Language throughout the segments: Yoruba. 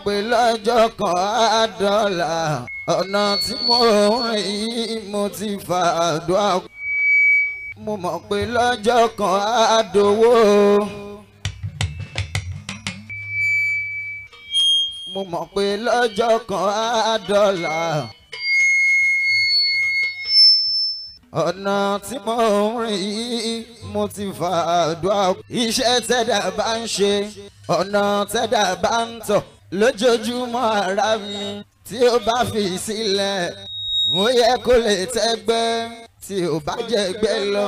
pé lọ́jọ́ kan á dọ́là ọ̀nà tí mo rìn yìí mo ti fàdúrà mo mọ̀ pé lọ́jọ́ kan á dowó. mo mọ̀ pé lọ́jọ́ kan á dọ́là. ọ̀nà tí mo rìn yìí mo ti fàdúrà. iṣẹ́ tẹ́dà bá ń ṣe ọ̀nà tẹ́dà bá ń tọ̀ lójoojúmọ́ ara mi tí ó bá fi sílẹ̀ ó yẹ kó lè tẹ́gbẹ́ tí ó bá jẹ́gbẹ́ lọ.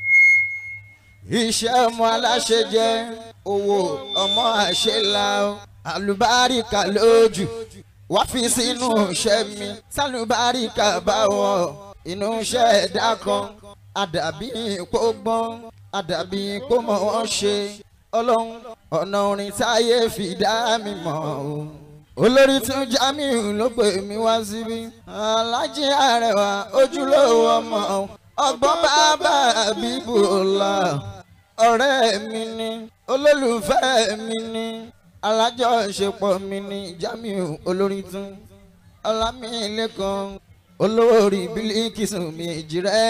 iṣẹ́ ọmọ aláṣẹ jẹ́ owó ọmọ àṣẹlá àlùbáríkà lójú wá fi sínú iṣẹ́ mi sálùbáríkà bá wọ̀ inú iṣẹ́ ẹ̀dá kan àdàbí ipò gbọ́n àdàbí ipò mọ̀ wọ́n ṣe ọlọ́run ọ̀nà orin táyé fi dá mi mọ̀ o. olórí tún Jamiu ló pè mí wá síbí alájí àrẹwà ojúlówó ọmọ ọgbọ́n bàbá bíbù ọ̀la ọ̀rẹ́ mi ni olólùfẹ́ mi ni alájọṣepọ̀ mi ni Jamiu olórí tún ọlámilẹ́kan olórí bílíkìsù méjì rẹ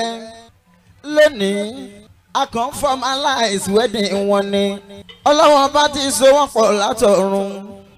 lónìí a kàn formalize wedding wọn ni ọlọ́wọ́n bá ti so wọ́n pọ̀ látọ̀run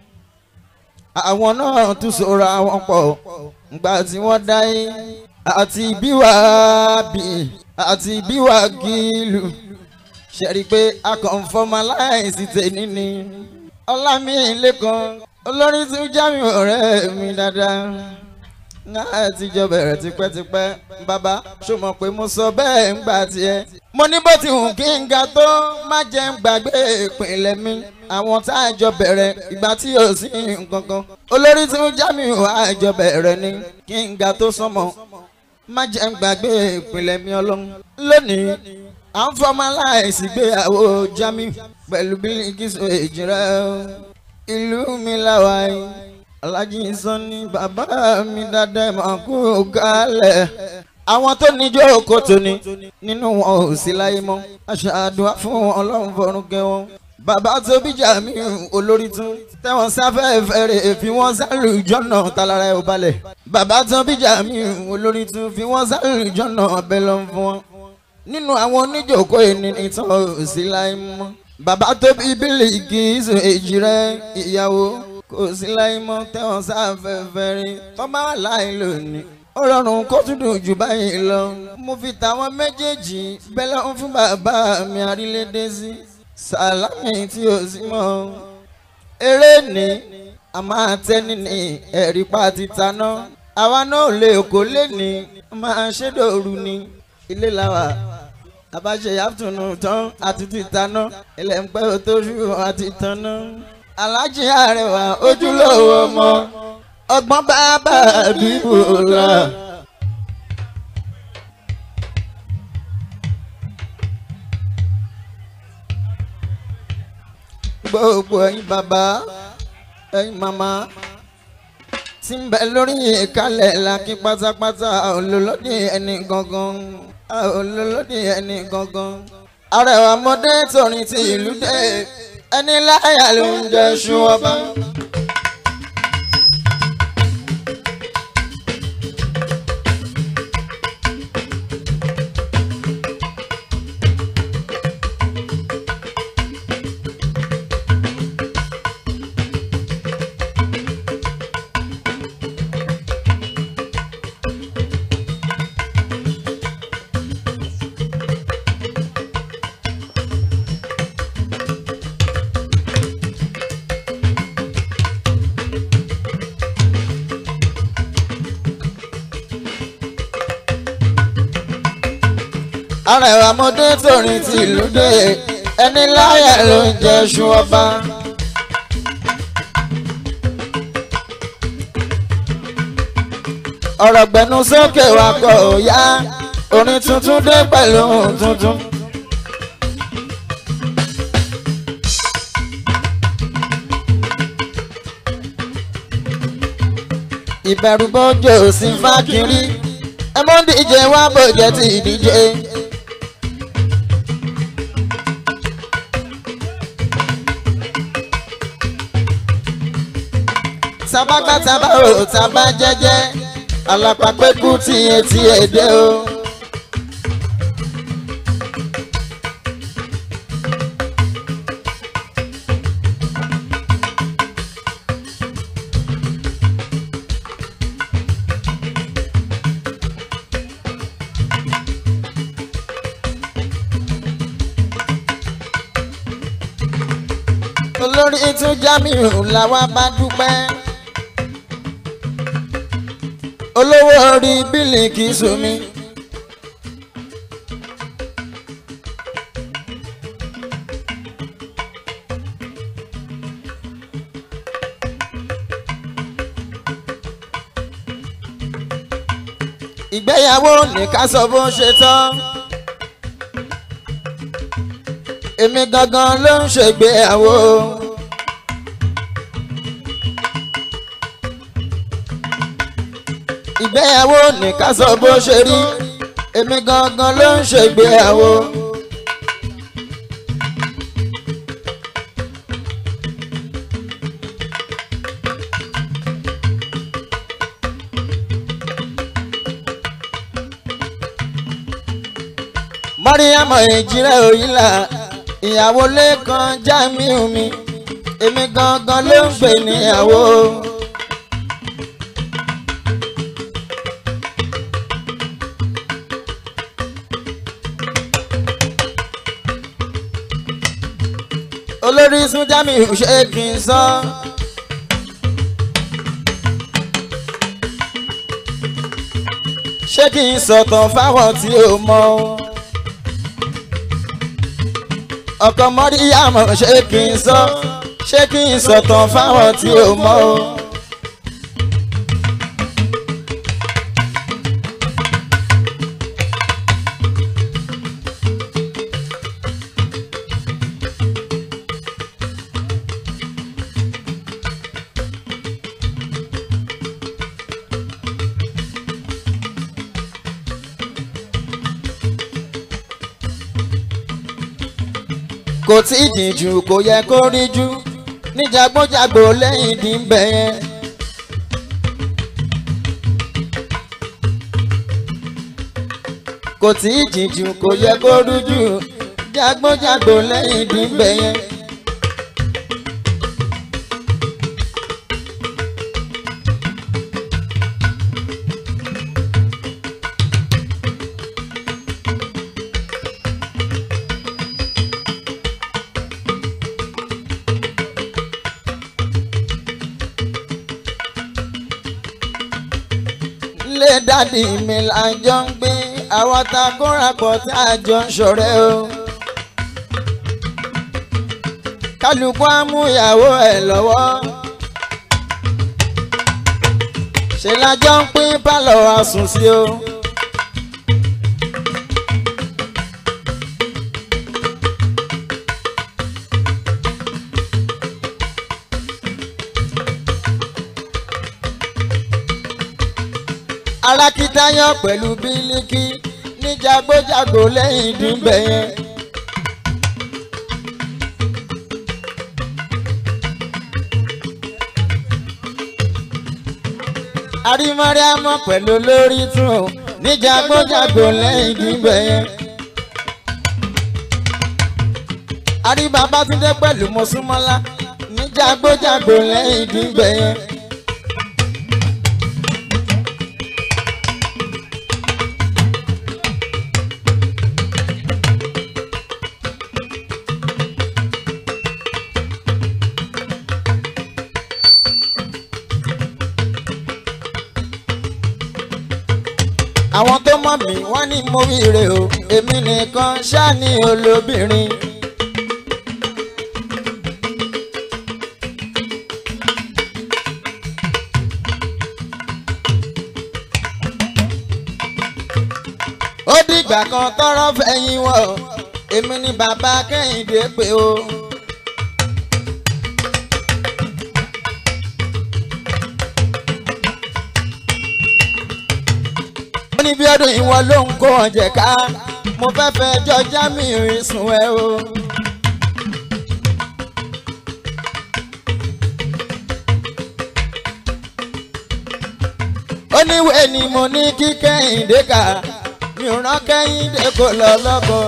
àwọn náà tún sora wọn pọ̀ ngbà tí wọ́n dáyé àti bíwá bì àti bíwá gílù ṣẹ̀rí pé a kàn formalize tèmi ni ọlámilẹ́kan olórí tún Jamiu ọ̀rẹ́ mi dáadáa náà ti jọ bẹ̀rẹ̀ tipẹ́tipẹ́ bàbá ṣó mọ̀ pé mo sọ bẹ́ẹ̀ ń gbà tiẹ̀. mo ní bó ti hùn kí n ga tó má jẹ́ ń gbàgbé ìpínlẹ̀ mi àwọn tá a jọ bẹ̀rẹ̀ ìgbà tí yóò sí nǹkan kan. olórí tí ń Jamiu àjọ bẹ̀rẹ̀ ni kí n ga tó sọmọ má jẹ́ ń gbàgbé ìpínlẹ̀ mi ọlọ́run. lónìí à ń formalize ìgbéyàwó Jamiu pẹ̀lú Bilikisu Èjìrẹ́ ìlú mi láwàá alájí sanni bàbá mi dáadáa máa kú kálẹ̀. àwọn tó níjọ́ òkò tóní nínú wọn ò sí láyé mọ́ aṣáàdùá fún ọlọ́run fọ̀run kẹ́ wọn. bàbá tó bí Jamiu olórí tún tẹ̀wọ̀n sáfẹ́fẹ́ rẹ̀ fi wọ́n sálù jọ́nà talára ẹ̀ ò balẹ̀. bàbá tó bí Jamiu olórí tún fi wọ́n sálù jọ́nà ọbẹ̀ lọ fún wọn. nínú àwọn oníjòkó ẹni ìtàn ò sí láyé mọ́. bàbá tó bí Bilikisu Èjìrẹ́ ìyàwó kò sí láyé mọ́ tẹ́wọ̀n sáfẹ́fẹ́ rí tó bá wà láì lónìí. ó rọrùn kó tún dùn jù báyìí lọ. mo fi tàwọn méjèèjì bẹ́lẹ̀ ń fún bàbá mi àrílédé sí. sàlámì tí ò sí mọ́. eré ni a máa tẹ́ni ní ẹ̀rí pa ti taná. àwa náà lè kó lé ní máa ṣe dòru ni. ilé làwà àbáṣe yàtúnú tán àti ti taná. ilẹ̀ ń pẹ́ tó ṣù àti taná alájí àrẹwà ojúlówó ọmọ ọgbọ́n bàbá bíbù la. gbogbo ẹ̀yin bàbá ẹ̀yin màmá tí ń bẹ lórí ìkàlẹ̀ làkí pátápátá olólódì ẹni gangan olólódì ẹni gangan àrẹwà mọdé torin ti ìlú dé ẹni láyà ló ń jẹ ṣu ọba. arẹwà mọdé torin ti ìlú dé ẹni láyà ló ń jẹ ṣu ọba. ọ̀rọ̀ gbẹ̀nu sókè wa kọ̀ ó yá orin tuntun dé pẹ̀lú ohun tuntun. ìbẹ̀rù bójú sí fákìrí ẹ mọ́ díje wá bòjẹ́ tí ìdíje. tabagbá tabá ò tabá jẹ́jẹ́ alápàpẹ́kù tiẹ̀ tiẹ̀ dé o. olórí tún Jamiu làwa bá dúpẹ́ olówó orí bílíkì sumi. ìgbéyàwó nìkan sọ bó ṣe tán èmi gangan ló ń ṣègbéyàwó. ìgbéyàwó nìkan sọ bó ṣe rí èmi gangan ló ń ṣègbéyàwó. mọ́ríyámọ èjìrẹ́ òyìnlá ìyàwó lẹ́kan Jamiu mi èmi gangan ló ń gbé níyàwó. olórí sún Jamiu ṣé kí n sọ. ṣé kí n sọ̀tàn fáwọn tí ò mọ̀ o ọkọ mọ́ríyàmọ̀ ṣé kí n sọ ṣé kí n sọ̀tàn fáwọn tí ò mọ̀ o. kò tí ì jìn jù kò yẹ kó rí jù níjàgbọ́jàgbò lẹ́yìn dìbẹ̀ yẹn. kò tí ì jìn jù kò yẹ kó rí jù jágbọ́jàgbò lẹ́yìn dìbẹ̀ yẹn. ilé dádì mi là ń jọ ń gbé àwọn ta kóra pọ̀ tí a jọ ń ṣọ̀rẹ́ o. kálukú á mú ìyàwó ẹ̀ lọ́wọ́. ṣe la jọ ń pín pálọ̀ àsùn sí o. alákítáyọ̀ pẹ̀lú bílíkì ní jagbójagbò lẹ́yìn ìdúgbẹ̀ yẹn. arímọ́ríámọ́ pẹ̀lú lórí tún ní jagbójagbò lẹ́yìn ìdúgbẹ̀ yẹn. arí Babátúndé pẹ̀lú Mọ́súnmọ́lá ní jagbójagbò lẹ́yìn ìdúgbẹ̀ yẹn. àwọn tó mọ̀ mí wọ́n ní mo wíire o èmi nìkan ṣáà ní olóbìnrin. ó dìgbà kan tọrọ fẹ̀yìn wọ̀ èmi ni bàbá kẹ́hìndé pé o. ó ní bí ọdún ìwọ ló ń kó ọ̀jẹ̀ ká mo fẹ́ fẹ́ jọ Jamiu sùn ẹ o. oníwèé ni mo ní kí kẹ́hìndé kà mi ò rán kẹ́hìndé kó lọ lọ́kọ.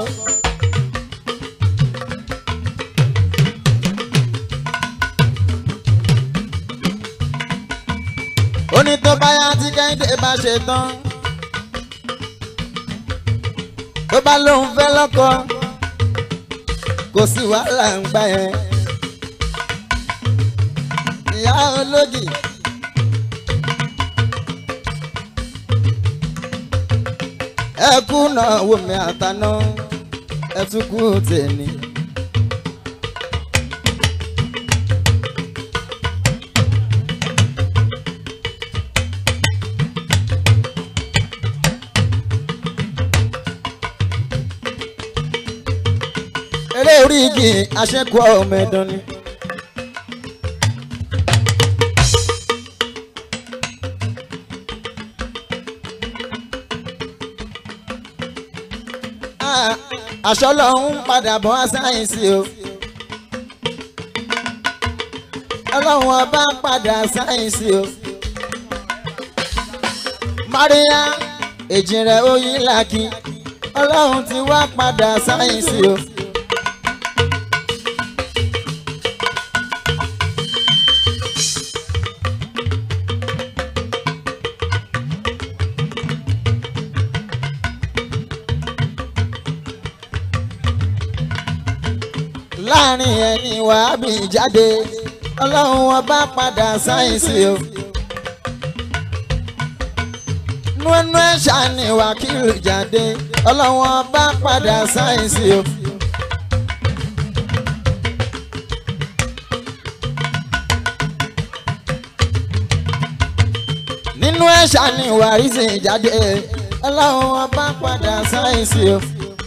ó ní tó bá yá tí kẹ́hìndé bá ṣe tán tó bá lóun fẹ́ lọ́kọ kò sí wàhálà ń gbà yẹn ìyá olódì. ẹ kú náà wò mí àtàná ẹ tún kú tèmi. eré orí igi aṣẹ́kù ọmọ ẹ̀dán ni. aṣọ lọ́hún padà bọ́ sáyẹ́nsì o. ọlọ́run ọba padà sáyẹ́nsì o. Maria èjìrẹ́ oyin làkì ọlọ́run ti wá padà sáyẹ́nsì o. láàrin ẹni wàá bì jáde ọlọ́run ọba padà sáyẹ́nsì o. nínú ẹ̀ṣà ni wákìlù jáde ọlọ́run ọba padà sáyẹ́nsì o. nínú ẹ̀ṣà ni wàrísì jáde ọlọ́run ọba padà sáyẹ́nsì o.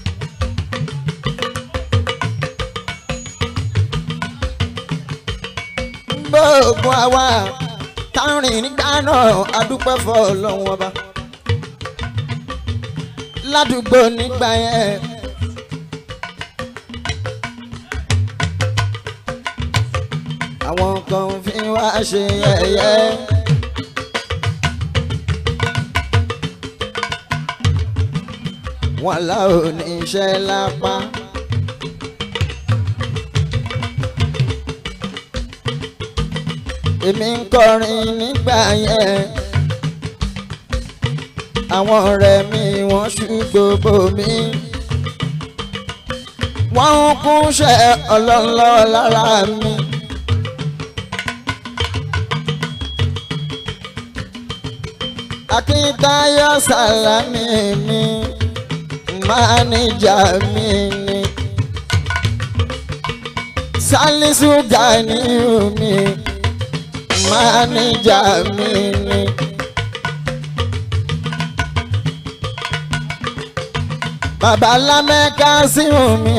gbogbo àwa tárin nígbà náà adúpẹ́ fọ́ ọlọ́run ọba ládùúgbò nígbà yẹn. àwọn kan fi wá ṣe yẹ̀yẹ́. wọn là ò ní iṣẹ́ lápá. èmi ń kọrin nígbà yẹn àwọn ọ̀rẹ́ mi wọ́n ṣùgbọ́bọ mi wọ́n ń kúnṣẹ́ ọlọ́lọ́ lára mi. Akíntayọ̀ Sàlámì mi máníjà mi ni Sálísù Gàníyù mi máníjà mi ni. Bàbá Lámẹ́ká sí mi.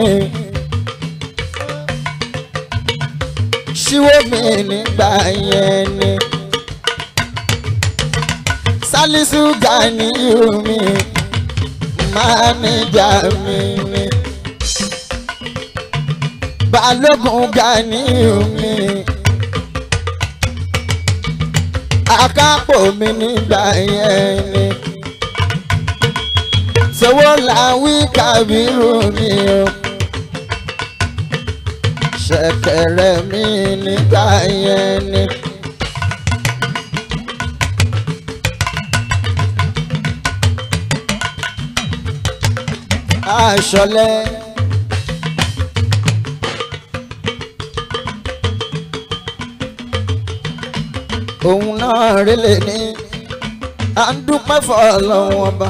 Ṣíwó mi nígbà yẹn ni. Sálísù Gàníyù mi. Máníjà mi ni. Balógun Gàníyù mi. Akápò mi nígbà yẹn ni sọwọ́ làwí kàbírù mi o ṣẹ̀kẹ̀rẹ̀ mi nígbà yẹn ni. aṣọlẹ̀. òun náà rélé ní à ń dúpẹ́ fọ́ ọlọ́run ọba.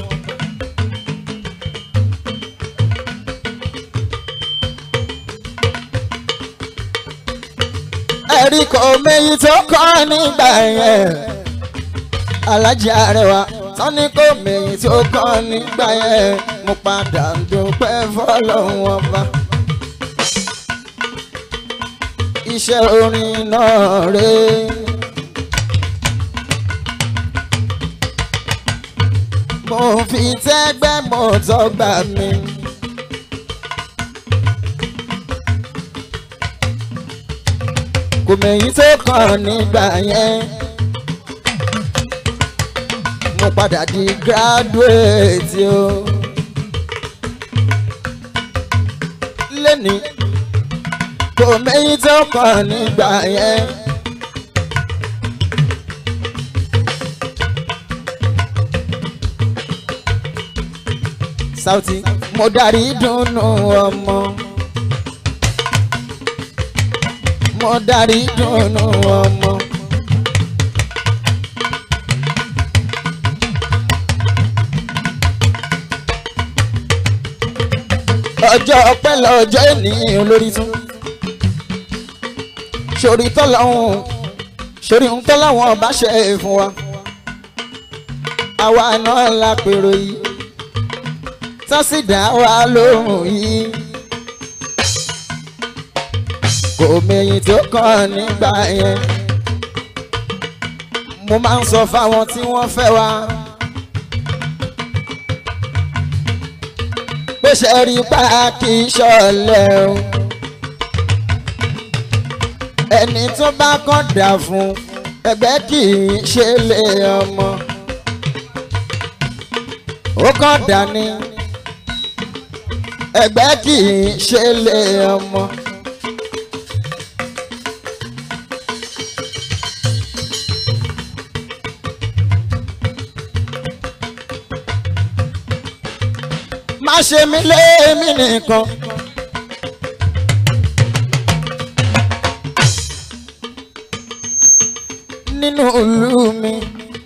ẹ̀rí kò méyì tó kọ́ nígbà yẹn. alájí arẹwà tán ní kò méyì tó kọ́ nígbà yẹn. mo padà ń dúpẹ́ fọlọ́run ọba. iṣẹ́ orin náà rèé. mo fi tẹ́gbẹ́ mo tọ́gbà mi. kò mẹ̀yìn tó kàn nígbà yẹn. mo padà di graduate o. lẹ́ni kò mẹ́yìn tó kàn nígbà yẹn. Sauty mo darí dùnnú ọmọ. mo darí dùnnú ọmọ. ọjọ́ ọpẹ́ lọ́jọ́ ènìyàn olórí tún. sórí tọ́lọ́hún sórí ń tọ́lọ́hún ọba ṣe é fún wa. àwa náà la pèrò yìí tọ́sídà wa lóhùn yìí. kò mẹ̀yìn tó kàn nígbà yẹn. mo máa ń sọ fáwọn tí wọ́n fẹ́ wa. pé ṣe rí pa kì í ṣọ̀lẹ o. ẹni tó bá kàn dà fún ẹgbẹ́ kì í ṣe lé ọmọ. ó kàn dà ní ẹgbẹ́ kì í ṣe lé ọmọ. má ṣe mí lémi nìkan. nínú ìlú mi.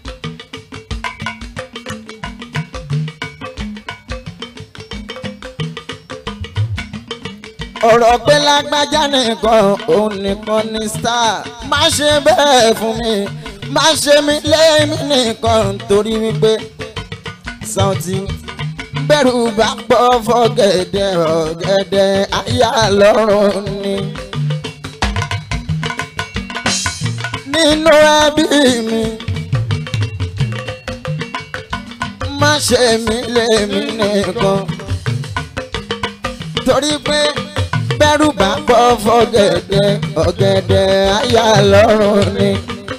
ọ̀rọ̀ pé lágbájá nìkan òun nìkan ní star má ṣe bẹ́ẹ̀ fún mi má ṣe mí lémi nìkan torí wípé Sauty bẹ́rù bá pọ̀ fọ́gẹ̀dẹ̀ ọ̀gẹ̀dẹ̀ àyà lọ́rùn ni. nínú ẹbí mi má ṣe mí lémi nìkan torí pé bẹ́rù bá pọ̀ fọ́gẹ̀dẹ̀ ọ̀gẹ̀dẹ̀ àyà lọ́rùn ni.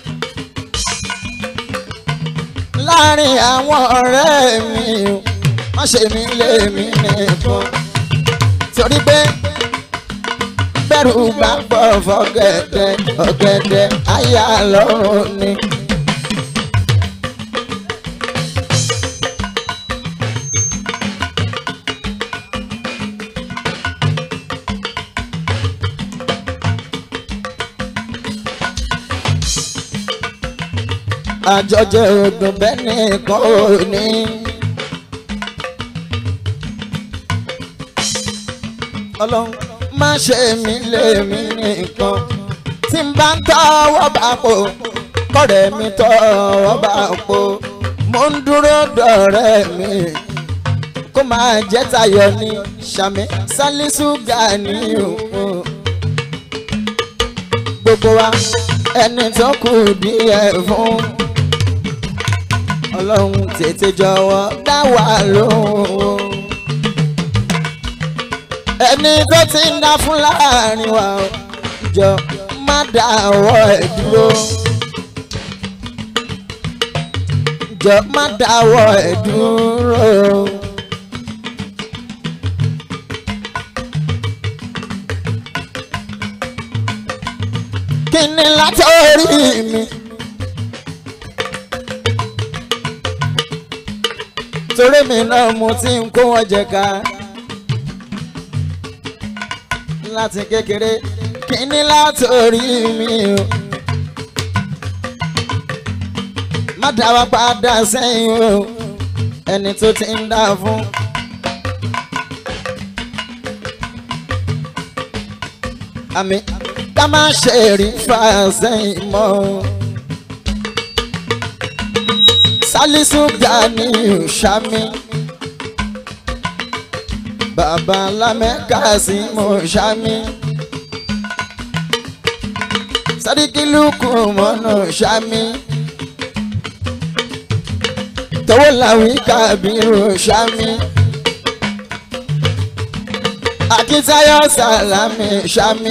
láàrin àwọn ọ̀rẹ́ mi o má ṣe mí lé mi nìkan torí pé bẹ́rù bá pọ̀ fọ́gẹ̀dẹ̀ ọ̀gẹ̀dẹ̀ àyà lọ́rùn ni. àjọjẹ ọdún bẹ́ẹ̀ nìkan ò ní. ọlọ́run má ṣe mí lémi nìkan tí n bá ń tọwọ́ bá pò kọ́rẹ́ mi tọwọ́ bá pò mo ń dúró dọ̀rẹ́ mi kó máa jẹ́ tayọ̀ ní sàmì sálísù gani o gbogbo wa ẹni tó kù díẹ̀ fún ọlọ́run tètè jọ̀wọ́ dá wa lóhùn ẹni tó ti ń dá fún láàrin wa jọ má dáwọ́ ẹ̀ dúró jọ má dáwọ́ ẹ̀ dúró. kí ni látọ̀rí mi. torí mi náà mo ti ń kó wọn jẹ ká láti kékeré kí ni látọ̀rí mi o. má dá wa padà sẹ́yìn o ẹni tó ti ń dá fún. àmì ká má ṣe rí fàṣẹyìn mọ́. Sálísù Gani Ṣàmì bàbá lámẹ́ka sí mo Ṣàmì Sàdíkì Lùkù mọ́nà Ṣàmì tọwọ́ làwí Kábírù Ṣàmì Akíntayọ̀ Sàlámì Ṣàmì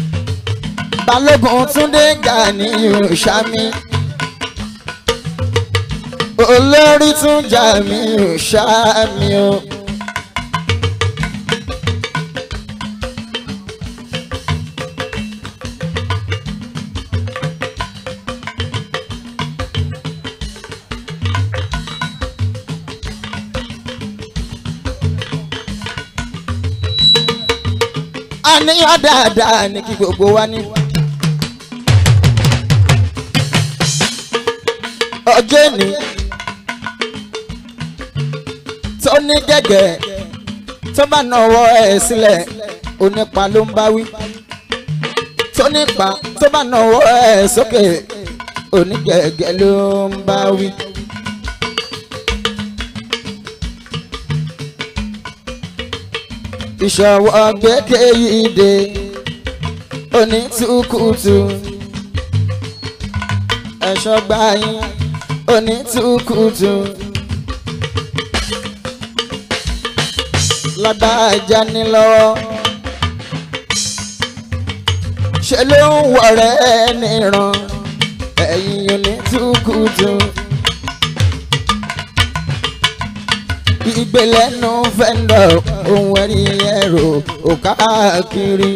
balógun túndé Gani Ṣàmì olórí tún jà mí ò ṣá mi o. àníyàn dáadáa ní kí gbogbo wa ní. ọjọ́ èní tó ní gẹ́gẹ́ tó bá nawọ́ ẹ̀ sílẹ̀ onípa ló ń bá wí tó nípa tó bá nawọ́ ẹ̀ sókè onígẹ̀gẹ́ ló ń bá wí. ìṣọwọ́ gbẹ́kẹ̀ yìí dé onítùkùtù ẹ̀ṣọ́ gbáyìn onítùkùtù lágbájá ní lọ́wọ́ ṣe ló ń wọ̀rẹ́ níran ẹ̀yìn onítùkùtù. ìgbélẹ́nu fẹ́ndọ̀ ohun ẹ̀rí ẹ̀rọ òkàkiri.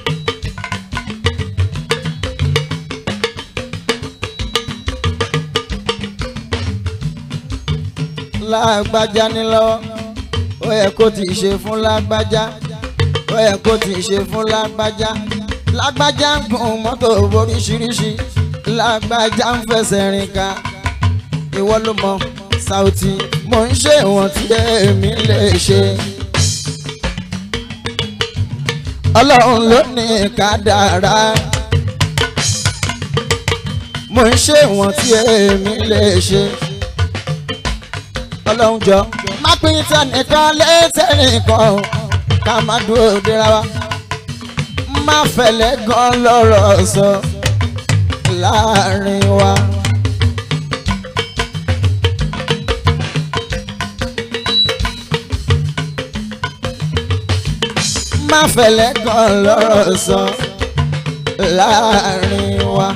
lágbájá ní lọ́wọ́ ó yẹ kó ti ṣe fún lágbájá ó yẹ kó ti ṣe fún lágbájá lágbájá ń gun mọ́tò oríṣiríṣi lágbájá ń fẹsẹ̀ rìn ká ìwọ ló mọ Saoty mo ń ṣe ìwọ̀n tí èmi lè ṣe. ọlọ́run ló ní kádàrá mo ń ṣe ìwọ̀n tí èmi lè ṣe. ọlọ́run jọ má pín tẹnìkan létẹnìkan ká má dúró dira wa má fẹ̀lẹ́ gan lọ́rọ̀ sọ láàrin wa. má fẹ̀lẹ́ gan lọ́rọ̀ sọ láàrin wa.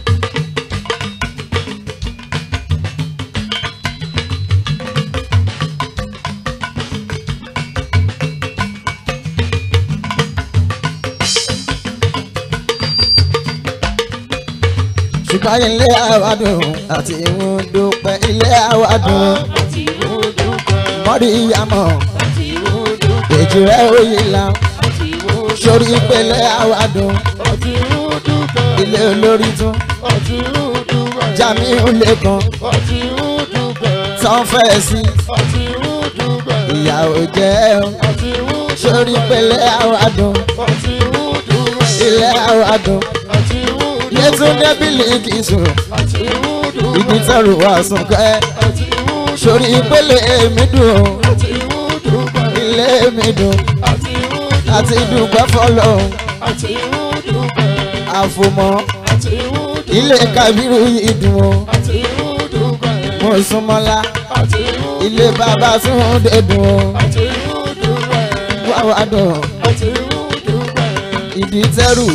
ṣùgbọ́n ilé àwàdùn àti ìhun dúpẹ́ ilé àwàdùn mọ́rí ìyàmọ̀ èjì rẹ̀ òye la sórí ìpele àwàdùn ilé olórí tún Jamiu lẹ́kan tán fẹ́ sí ìyàwó jẹ́ sórí ìpele àwàdùn ilé àwàdùn yẹtúndé bílíkì sùn ìdí tọrọ wà sùn kẹ́ sórí ìpele mi dùn ilé mi dùn àti dùgbẹ́ fọlọ́ àfòmọ́ ilé kabiru yìí dùn ó mo súnmọ́lá ilé bàbá Túndé dùn ó wá wá dùn ìdí tẹ́rù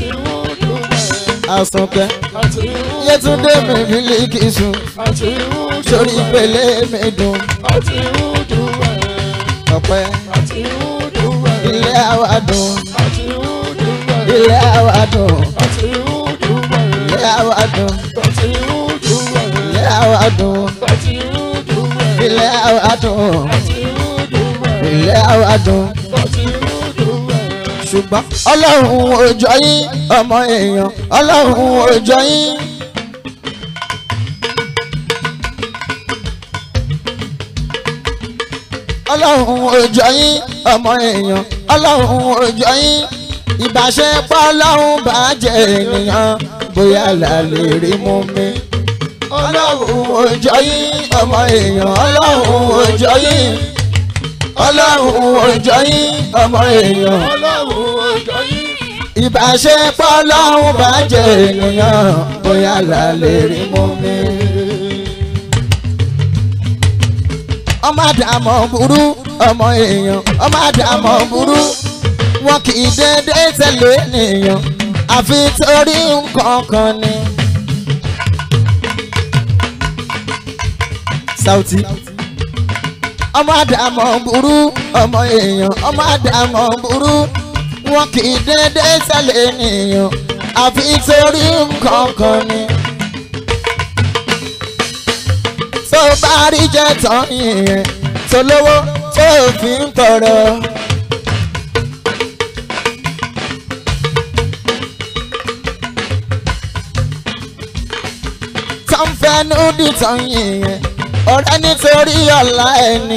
àsunkẹ́ yẹtúndé mi bílíkì sùn sórí ìpele mi dùn ọpẹ́ ilé àwa dùn ilé àwa dùn ilé àwa dùn ilé àwa dùn ilé àwa dùn ilé àwa dùn ṣùgbọ́n ọlọ́run òjò yín ọmọ èèyàn ọlọ́run òjò yín. ọlọ́run òjò yín ọmọ èèyàn ọlọ́run òjò yín ìbáṣepọ̀ ọlọ́run bá jẹ́ ènìyàn bóyá là lè rí mú mi. ọlọ́run òjò yín ọmọ èèyàn ọlọ́run òjò yín ọlọ́run òjò yín ọmọ èèyàn ìbáṣepọ̀ ọlọ́run bá jẹ́ ènìyàn bóyá là lè rí mú mi. ọmọ àdàmọ̀ burú ọmọ èèyàn ọmọ àdàmọ̀ burú wọn kì í dédé tẹ̀lé ènìyàn àfi torí nǹkan kan ni. Sauty ọmọ àdàmọ̀ burú ọmọ èèyàn ọmọ àdàmọ̀ burú wọn kì í dédé sẹ́lẹ̀ ènìyàn àfi torí nǹkan kan ni. tó bá rí jẹ́ tán yìnyín tó lówó tó fi ń tọrọ. tán fẹ́nu dìtàn yìnyín ọ̀rẹ́ nítorí ọ̀la ẹni.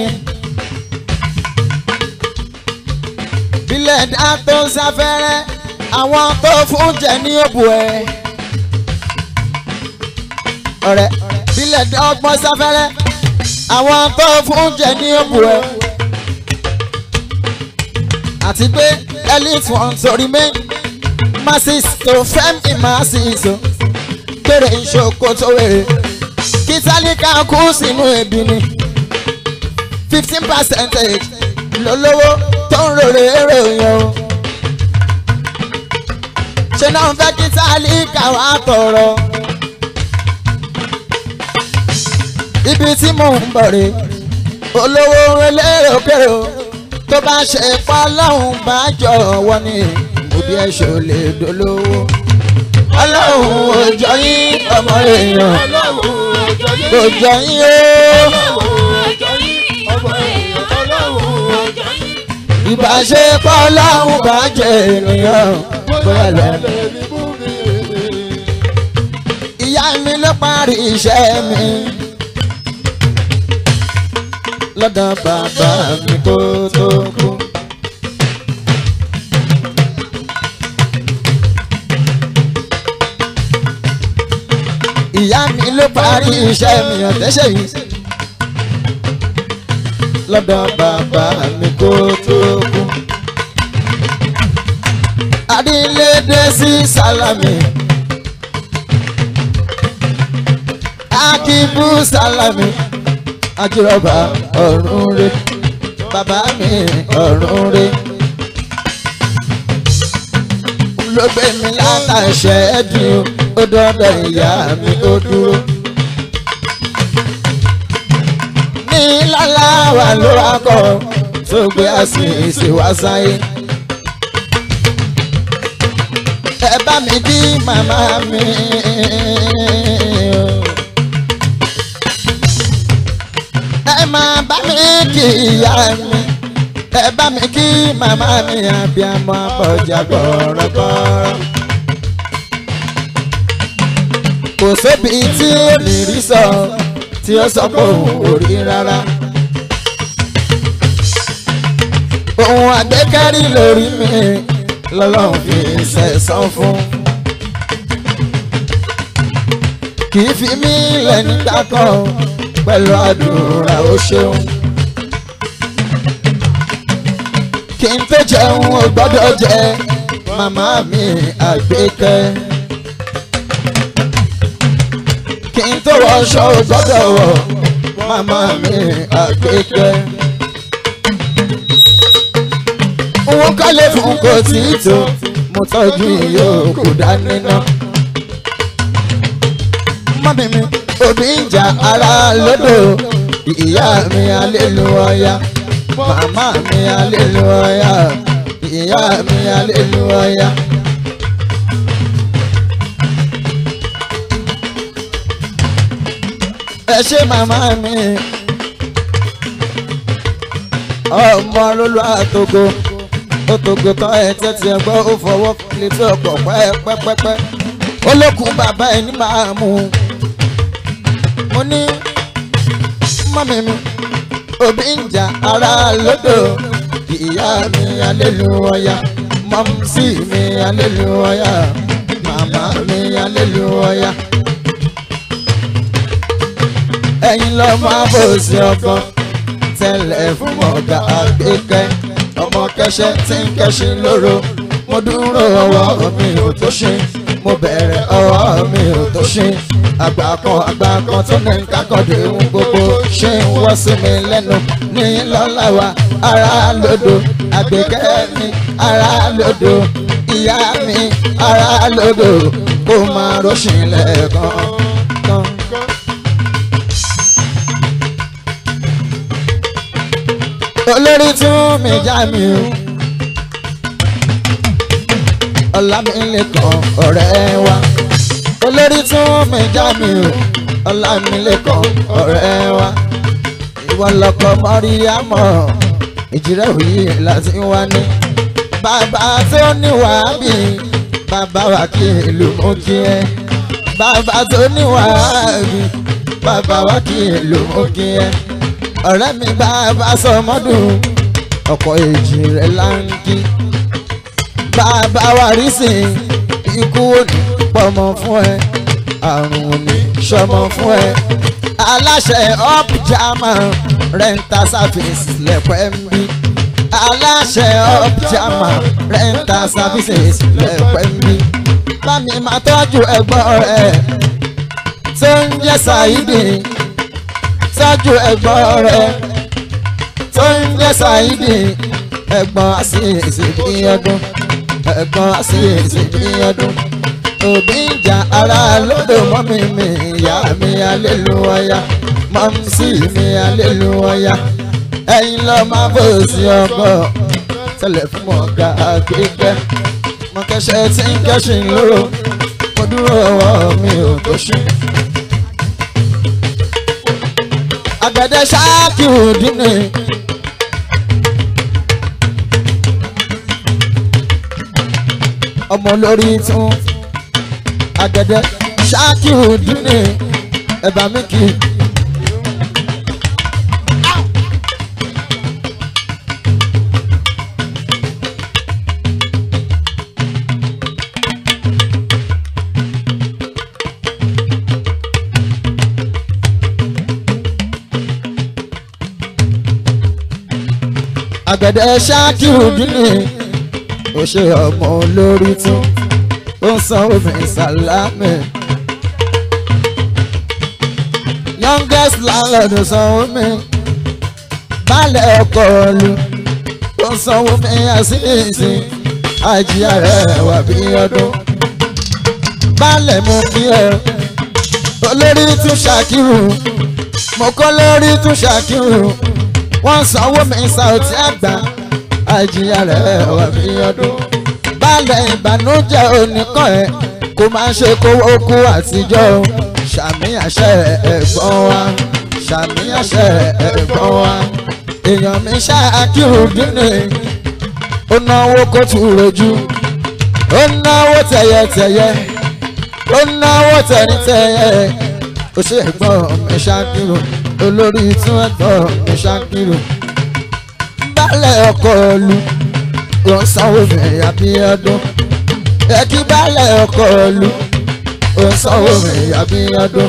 bílẹ̀ dá tó ń sáfẹ́rẹ́ àwọn tó fún jẹ ní òbú ẹ̀. ọ̀rẹ́ bílẹ̀ dá ọgbọ́n sáfẹ́rẹ́ àwọn tó fún jẹ ní òbú ẹ̀. àti pé elite wọn torí mé masses tó fẹ́ mi masses o kéré ìṣòkò tó wèrè kí tálíkà kú sínú ebi ni fifteen percentage lólówó tó ń rorè ròyìn o ṣe náà fẹ́ kí tálíkà wá tọrọ ibi tí mò ń bọ̀ rè olówó elérokèrò tó bá ṣe pa lọ́hùn bá jọ wọ́n ní òbí ẹ̀ ṣò lè dolówó ọlọ́run òjò yín ọmọ èèyàn kò jọ yín o. ìbáṣepọ̀ ọlọ́run bá jẹ ènìyàn bóyá lọ. ìyá mi ló parí iṣẹ́ mi lọ́dọ̀ bàbá mi kó tó kú. ìyá mi ló parí iṣẹ́ mi ọ̀tẹ́ṣẹ̀ yìí lọ́dọ̀ bàbá mi kó tó kú. adílédé sí sálámì akíbú sálámì ajírọ̀bà ọ̀run rẹ̀ bàbá mi ọ̀run rẹ̀. ló gbé mi látàṣẹ ẹ̀dùn ó dọ́dọ̀ ìyá mi ó dúró. ní lálá wà ló wá kọ́ tó gbé àṣìṣe wá sáyé. ẹ bá mi kí màmá mi. ẹ máa bá mi kí ìyá mi ẹ bá mi kí màmá mi àbíamọ àbọ̀jà gbọ̀rọ̀gbọ̀rọ̀. kò sóbi tí èmi rí sọ tí ó sọ pé òun ò rí rárá. ohun àgbékárí lórí mi lọ́lọ́run fi ṣẹ̀san fún. kì í fi mí lẹ̀ nígbà kan pẹ̀lú àdúrà ó ṣeun. kí n tó jẹun ò gbọ́dọ̀ jẹ màmá mi àgbékẹ́. kí n tó wọṣọ ò gbọ́dọ̀ wọ̀ màmá mi àgbékẹ́. owó kọ́lé fún kò tí ì tó mo tọ́jú ìyókù dání ná. mọ́mí mi òbí ń jà ara lódò ìyá mi aléluwọ́yá màmá mi aléluwọ́yá ìyá mi aléluwọ́yá. ẹ ṣé màmá mi ọmọ lólu àtògo ó tògo tán ẹ tẹ́tí ẹ gbọ́ ó fọwọ́ létí ọkọ̀ pẹ́ẹ́pẹ́pẹ́pẹ́ ó lókun bàbá ẹ ní máa mú un mo ní mọ́mí mi òbí ń jà ara lódò ìyá mi aléluwọ́yá mọ́mísì mi aléluwọ́yá màmá mi aléluwọ́yá ẹ̀yin lọ máa bò sí ọkọ tẹ́lẹ̀ fún ọ̀gá àgbékẹ́ ọmọ kẹsẹ̀ tí ń kẹ́sìn lóró mo dúró ọwọ́ mi ò tó ṣe mo bẹ̀rẹ̀ ọwọ́ mi ò tó ṣe àgbà kan àgbà kan tó ní kákọ̀dé ń gbogbo ṣé ń wọ́ sí mi lẹ́nu ní lọ́la wa ara lódò àgbékẹ́ mi ara lódò ìyá mi ara lódò kó máa rọ́ṣìn lẹ́ẹ̀kan kan. olórí tún mi já mi o ọlámilẹ́kan ọ̀rẹ́ wa olórí tún mi já mi o ọlámilẹ́kan ọ̀rẹ́ wa ìwọ lọkọ mọ́ríyámọ́ ìjírẹ́ òye láti wá ní bàbá tó ní wàhábì bàbá wa kí ìlú mú kí ẹ bàbá tó ní wàhábì bàbá wa kí ìlú mú kí ẹ ọ̀rẹ́ mi bàbá sọmọdún ọkọ̀ èjì rẹ̀ láǹkì bàbá wa rí sìn ikú òní pọmọ fún ẹ àrùn òní sọmọ fún ẹ aláṣẹ up german rental services lẹ́pẹ́ ń bí aláṣẹ up german rental services lẹ́pẹ́ ń bí bámi máa tọ́jú ẹ̀gbọ́n rẹ̀ tó ń jẹ́ Saidi tọ́jú ẹ̀gbọ́n rẹ̀ tó ń jẹ́ Saidi ẹ̀gbọ́n àṣìṣe bí ọdún ẹ̀gbọ́n àṣìṣe bí ọdún òbí ń jà ara lódò mọ́mí mi ìyá mi alélúwọ́yá mọ́mísì mi alélúwọ́yá ẹ̀yin lọ máa bò sí ọkọ̀ tẹlẹ̀ fún ọ̀gá àgbẹ̀gbẹ́ mo kẹsẹ̀ tí ń kẹ́sìn lóró mo dúró ọwọ́ mi ò tó ṣú. àgbẹ̀dẹ ṣáàkì òdì ni. ọmọ lórí tún àgbẹ̀dẹ ṣáàkì òdì ni ẹ̀bà mi kì í. àgbẹ̀dẹ ṣáàkìrù dínì ó ṣe ọmọ olórí tún ó ń san omi ìsàlámì youngest landlord ó san omi baálẹ̀ ọkọ̀ ọ̀lù ó ń san omi àṣìṣe àjíyá rẹ̀ wà bí ọdún baálẹ̀ mú kí ẹ olórí tún ṣàkírù mo kọ́ lórí tún ṣàkírù wọ́n sanwó mi Saoty Àgbà àjìyà rẹ̀ wà mí ọdún. balẹ̀ ìbànújẹ́ oníkan ẹ̀ kó máa ṣe kówó kú àtijọ́ ṣàmì àṣẹ ẹ̀gbọ́n wa ṣàmì àṣẹ ẹ̀gbọ́n wa. èèyàn mi ṣáàkìrù dínì ó náwó kó tù rojú ó náwó tẹ̀yẹtẹ̀yẹ ó náwó tẹ̀yẹtẹ̀yẹ ó ṣe ẹ̀gbọ́n mi ṣáàkìrù olórí tún ẹ̀gbọ́n mi ṣáàkìrù baálẹ̀ ọkọ̀ ọ̀lù ló ń sanwó mẹ́yà bí ọdún ẹ̀kí baálẹ̀ ọkọ̀ ọ̀lù ló ń sanwó mẹ́yà bí ọdún.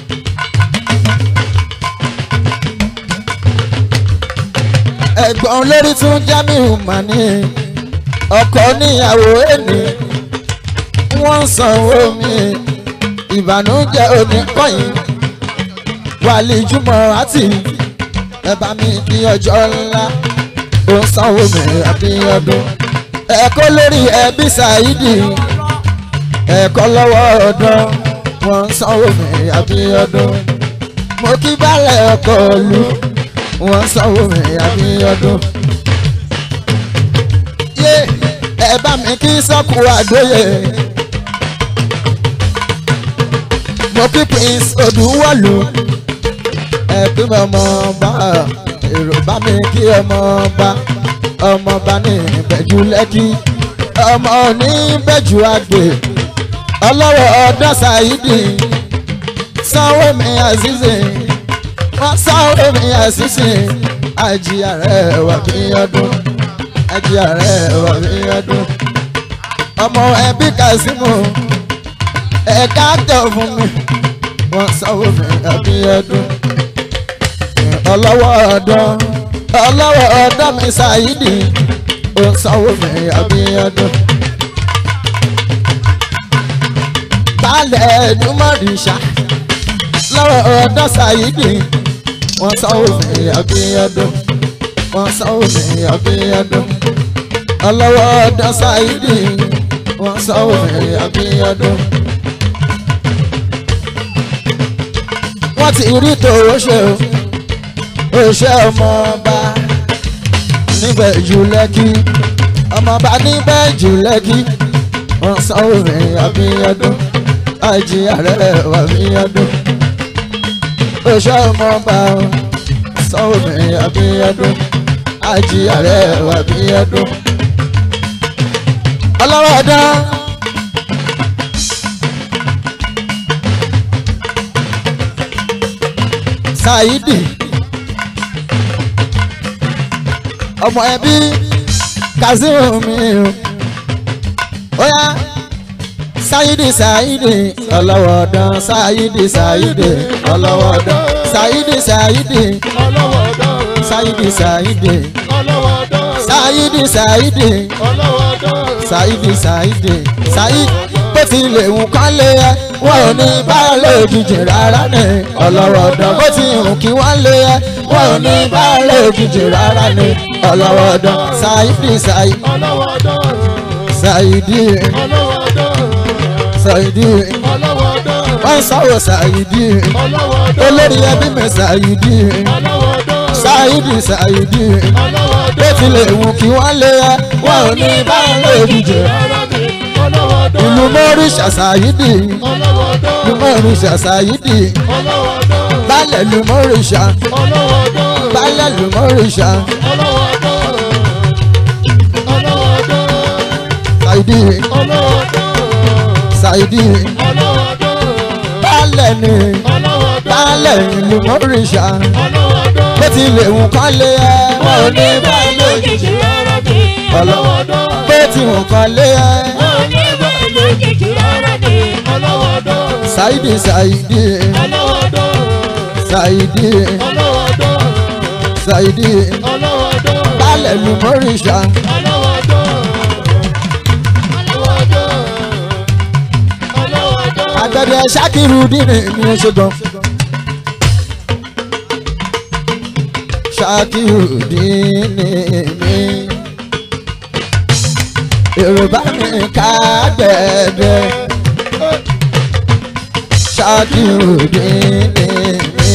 ẹ̀gbọ́n olórí tún Jamiu mani ọkọ níyàwó ẹni wọ́n ń sanwó mi ìbànújẹ́ oníkọ́yìn wàlí jùmọ̀ àti ẹ bá mi kí ọjọ́ ńlá ó ń sanwó mi àbíyọdún ẹ̀kọ́ lórí ẹbí Saidi ẹ̀kọ́ lọ́wọ́ ọdún wọ́n ń sanwó mi àbíyọdún mo kí balẹ̀ ọkọ̀ lu wọ́n ń sanwó mi àbíyọdún. yé ẹ bá mi kí sọ́kù àgbóyè mo kí Prince Odùwọ̀lù ẹbí mi ọmọ ọba èrò bá mi kí ọmọ ọba ọmọ ọba ní ìbẹ̀jú lẹ́kí ọmọ ní ìbẹ̀jú àgbè ọlọ́rọ̀ ọdọ́ Saidi sanwó mi àṣìṣe wọ́n sanwó mi àṣìṣe àjíyà rẹ̀ wà bí ọdún àjíyà rẹ̀ wà bí ọdún ọmọ ẹbí Kazeem ẹ̀ka tẹ̀ fún mi wọ́n sanwó mi àbí ọdún ọlọ́wọ́ ọdún ọlọ́wọ́ ọdún mi Saidi ó sanwó mi Abíọ́dún. baálẹ̀ ẹ̀dúnmọ̀rìṣà lọ́wọ́ ọdún Saidi wọ́n sanwó mi Abíọ́dún wọ́n sanwó mi Abíọ́dún. ọlọ́wọ́ ọdún Saidi wọ́n sanwó mi Abíọ́dún. wọ́n ti rí tòwó ṣe o òṣè ọmọ ọba níbẹ̀ jù lẹ́kí ọmọọba níbẹ̀ jù lẹ́kí wọ́n sanwó mi àbíyọdún àìjí ààrẹ wà bíyọdún oṣù ọmọọba sanwó mi àbíyọdún àìjí ààrẹ wà bíyọdún ọlọ́wọ́ dán. Saidi ọmọ ẹbí Kazeem mi o oya Saidi Saidi ọlọ́wọ́dán Saidi Saidi ọlọ́wọ́dán Saidi Saidi ọlọ́wọ́dán Saidi Saidi ọlọ́wọ́dán Saidi Saidi ọlọ́wọ́dán Saidi Saidi Saidi bó tilẹ̀ ń kọ́lé ẹ wọn ò ní báàlẹ̀ òjijì rárá ní ọlọ́wọ́dán bó ti hùn kí wọ́n lé ẹ wọn ò ní báàlẹ̀ òjijì rárá ní ọlọ́wọ́dán Saidi Saidi ọlọ́wọ́dán Saidi ọlọ́wọ́dán Saidi ọlọ́wọ́dán wọ́n sọ̀rọ̀ Saidi ọlọ́wọ́dán olórí ẹbí mi Saidi ọlọ́wọ́dán Saidi Saidi ọlọ́wọ́dán bó tilẹ̀ hùn kí wọ́n lé ẹ wọn ò ní báàlẹ̀ òjijì rárá ni ọlọ́wọ́dán ìlú mọ́ríṣà Saidi ọlọ́wọ́dán ìlú mọ́ríṣà Saidi ọlọ́wọ́dán baálẹ̀ ìlú mọ́ríṣà ọlọ́wọ́dán baálẹ̀ ìlú mọ́ríṣà ọlọ́wọ́dán ọlọ́wọ́dán Saidi ọlọ́wọ́dán Saidi ọlọ́wọ́dán baálẹ̀ ni ọlọ́wọ́dán baálẹ̀ ìlú mọ́ríṣà ọlọ́wọ́dán bó tilẹ̀ hùn kán lé ẹ wọn ò ní báyìí lójijì rárá ni ọlọ́wọ́dán bó ti hùn kán lé ẹ báyìí lójijì rárá ni ọlọ́wọ́dán Saidi Saidi ọlọ́wọ́dán Saidi ọlọ́wọ́dán Saidi ọlọ́wọ́dán baálẹ̀ ìlú mọ́ríṣà ọlọ́wọ́dán ọlọ́wọ́dán ọlọ́wọ́dán àgbẹ̀dẹ Ṣakiru dínì mi ò ṣe gan. Ṣakiru dínì mi Yorùbá mi ká gbẹ̀dẹ̀ Ṣakiru dínì mi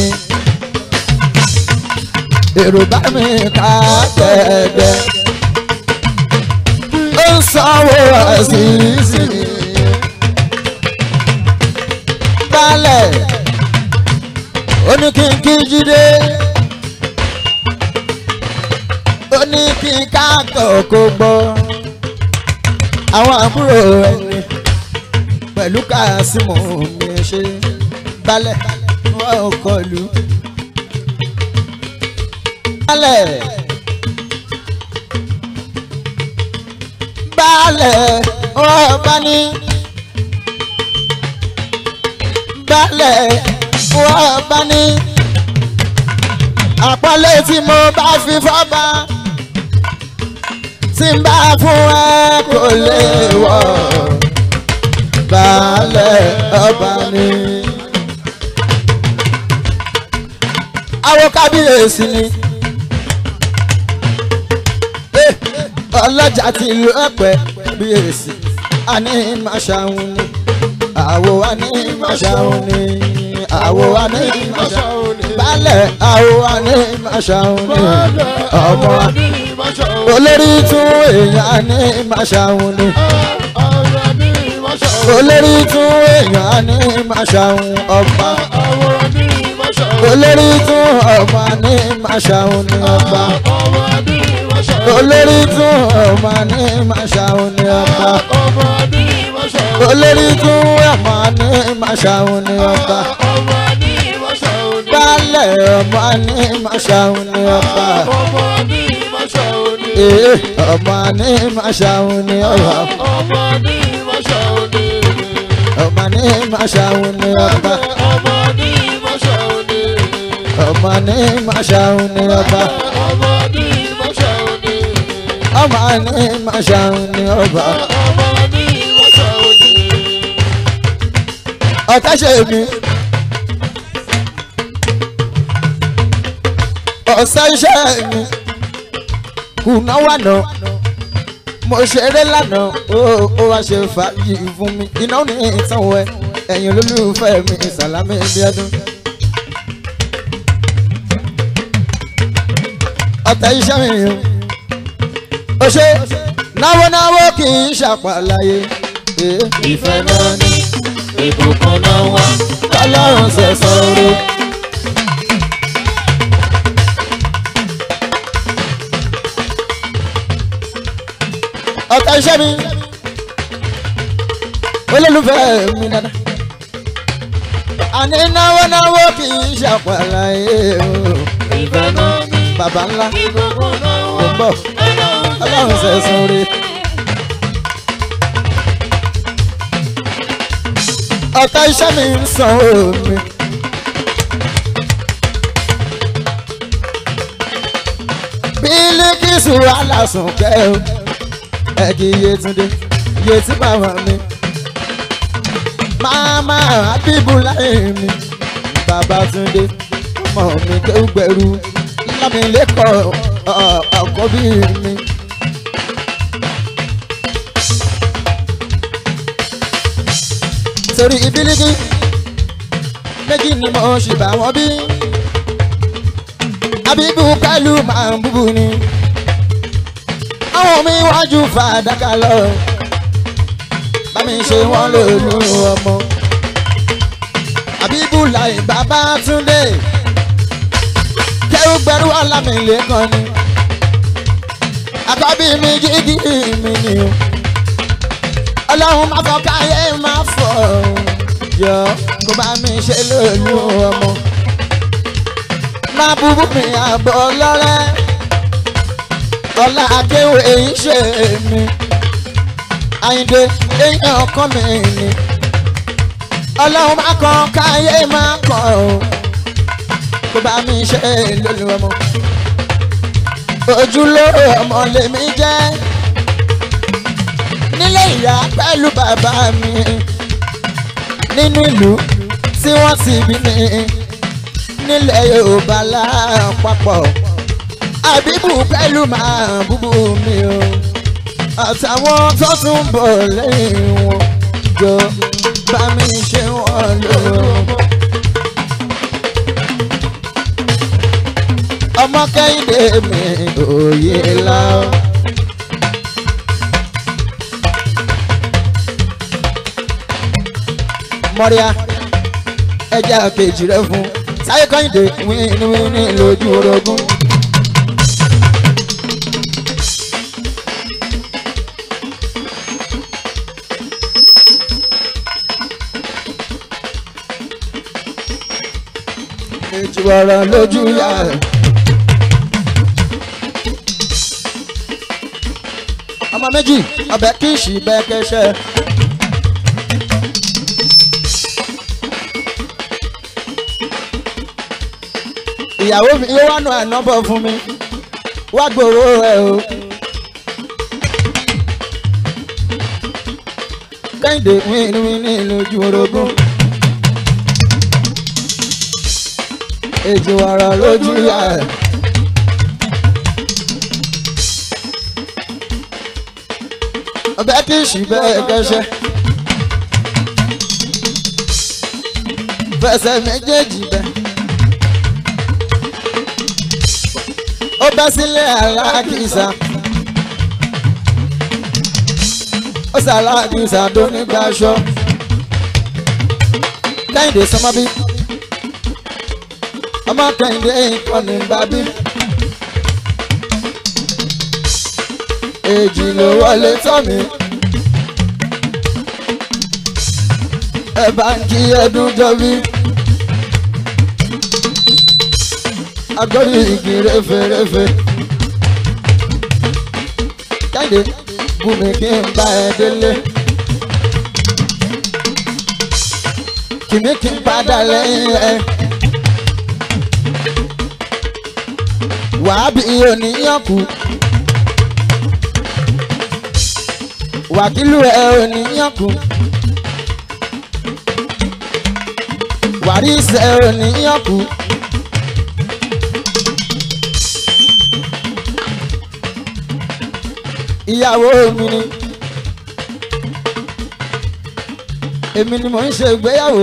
Yorùbá mi ká gbẹ̀dẹ̀ ó ń sanwó àṣìṣe balẹ̀ ó ní kí n kí jíde ó ní kí n káàtọ̀ kó gbọ́ àwọn àbúrò ẹni pẹ̀lú kásímù mi ṣe balẹ̀ wọ́n ò kọlu balẹ̀ balẹ̀ wọ́n bá ní balẹ̀ wọ́n bá ní. àpọ́nlé tí mo bá fi fọ́ba tí n bá fún ẹ kò lè wọ̀ balẹ̀ ọba ni. àwọn kábíyèsí ni Eh, ọlọ́jà ti lu ẹ̀pẹ́ kábíyèsí àní máa ṣàwọn ni àwo wa ní màṣáwọn ni àwo wa ní màṣáwọn ni balẹ̀ àwo wa ní màṣáwọn ni ọmọ olórí tún èèyàn ní màṣáwọn ni olórí tún èèyàn ní màṣáwọn ọba olórí tún ọba ní màṣáwọn ni ọba olórí tún ọba ní màṣáwọn ni ọba olórí tún ọmọ ní màṣáwọn ni ọba balẹ̀ ọmọ ní màṣáwọn ni ọba ee ọmọ ní màṣáwọn ni ọba ọmọ ní màṣáwọn ni ọba ọmọ ní màṣáwọn ni ọba ọmọ ní màṣáwọn ni ọba ọ̀tá ṣe mi. ọ̀sán iṣẹ́ mi kùnà wà náà mo ṣeré lánàá ó ó wá ṣe fàájì fún mi iná ní ìtàn wẹ ẹ̀yin olólùfẹ́ mi Sàlámì Bíọ́dún. ọ̀tá iṣẹ́ mi o ó ṣe náwó náwó kì í ṣàpàlàyé eh, ìfẹ́ náà ní ìbùkún náà wá. ọlọ́run ṣẹ̀ṣọ́ oore. ọ̀tá iṣẹ́ mi olólùfẹ́ mi dada àní náwó náwó kì í ṣàpàlàyé o ìfẹ́ náà ní bàbá ńlá ìbùkún náà ò wá. ń bọ̀ ọlọ́run ṣẹ̀ṣọ́ oore. ọ̀tá iṣẹ́ mi ń san omi. bílíkìsù alásùn kẹ́ o ẹ̀kí Yétúndé yétí bàbá mi. máma Abíbúláyé mi Babátúndé ọmọ mi tó gbẹrú lámìlẹ́kọ̀ọ́ ọkọ bí mi. torí ìbílíkì méjì ni mo ṣì bá wọn bí abibu kálù máa ń búbu ni àwọn mi wájú fàdákà lọ bá mi ṣe wọn lòlú ọmọ abibu láì bàbá túndé kẹ́rù gbẹrú ọlámìlẹ́kan ni àkọ́bí mi jígí mi ni o ọlọ́run máa fọ káyé máa fọ jọ kó bá mi ṣe lóòlù ọmọ máa búbú mi àbọ̀ lọ́rẹ́ ọlá akéwì èyí ṣe mi àyìndé èyàn ọkàn mi ni ọlọ́run máa kọ káyé máa kọ o kó bá mi ṣe lóòlù ọmọ ojúlówó ọmọ lèmi jẹ́ nílé ìyá pẹ̀lú bàbá mi nínú ìlú tí wọ́n ti bí mi nílẹ̀ Yorùbá lápapọ̀ àbíbù pẹ̀lú màá búbú mi o àtàwọn tó tún bọ̀ lẹ́yìn wọn jọ bá mi ṣe wọ́n lọ́wọ́. ọmọ kẹ́hìndé mi òye láwọn. mọ́ríà ẹja kejì rẹ fún sáyé kọ́hìndé wíníwíní lójú orogún. èjì ọ̀rọ̀ lójú yá ẹ̀. ọmọ méjì ọbẹ̀ kí ìṣì bẹ́ẹ̀ kẹ́sẹ́. ìyàwó mi yóò wá nù ànábọ̀ fún mi wá gbòòrò ẹ o. kẹ́hìndé wíníwíní lójú orogún. èjì wàrà lójú yá ẹ̀. ọbẹ̀ kì í ṣì bẹ́ẹ̀ kẹ́sẹ́. fẹsẹ̀ méjèèjì bẹ́ẹ̀. ó bẹ́ sílé aláàkísà ó sì aláàkísà tó nígbà aṣọ kẹ́hìndé sọmọbí ọmọ kẹ́hìndé ìkànnì bábí èjì ló wọlé tọ́ mi ẹ bá ń kí ẹdún jọ bí. agbórí igi réferéfe. Jáde bùnmi kí n bá ẹ délé. Kìmí kí n padà lẹ́yìn ẹ. Wàá bí oníyànkù. Wàkílù ẹ oníyànkù. Wàrísì ẹ oníyànkù. ìyàwó mi ni èmi ni mò ń ṣe ìgbéyàwó.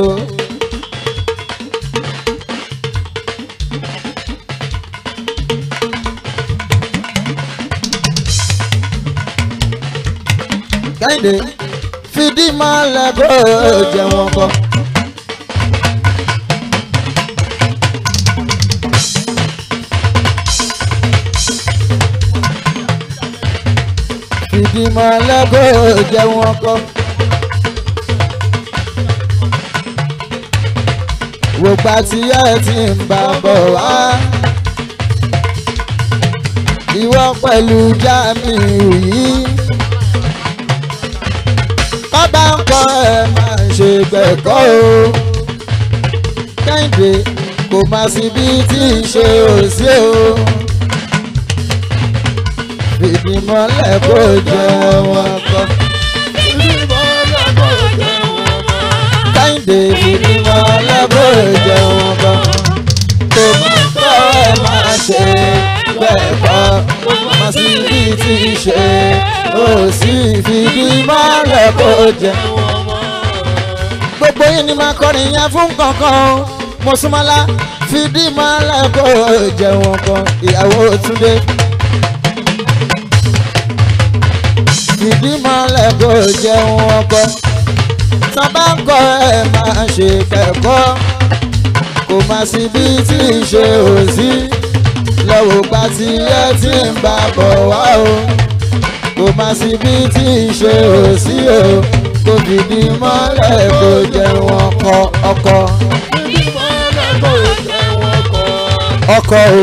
kẹ́hìndé fìdí mọ́lẹ̀ kó jẹ wọn kọ́. fìdí mọ́lẹ̀ kó jẹ wọn kọ́. wògbà tí ẹ ti ń bá bọ̀ wá. ìwọ pẹ̀lú Jamiu yìí. bàbá ń kọ́ ẹ máa ṣe gbẹ̀kọ́ o. Kẹ́hìndé kò má sí bí tí ì ṣe òsì o. fìdí mọ́lẹ̀ kó jẹ wọn kọ́. Kẹ́hìndé fìdí mọ́lẹ̀ kó jẹ wọn kọ́. tó máa kọ́ ẹ máa ṣe gbẹ̀kọ́ má sí bí tí ì ṣe òsì fìdí mọ́lẹ̀ kó jẹ gbogbo yìí ni máa kọrin yẹn fún kankan o mo súnmọ́lá fìdí mọ́lẹ̀ kó jẹun kan ìyàwó túndé. fìdí mọ́lẹ̀ kó jẹun ọkọ sábà ń kọ́ ẹ máa ṣe kẹ́kọ̀ọ́ kò má sí bí tí ì ṣe òsì lọ́wọ́ gba tí ẹ ti ń bá bọ̀ wá o kò má sí bí tí ì ṣe òsì o kò fìdí mọ́lẹ̀ kó jẹun ọkọ ọkọ ọkọ o.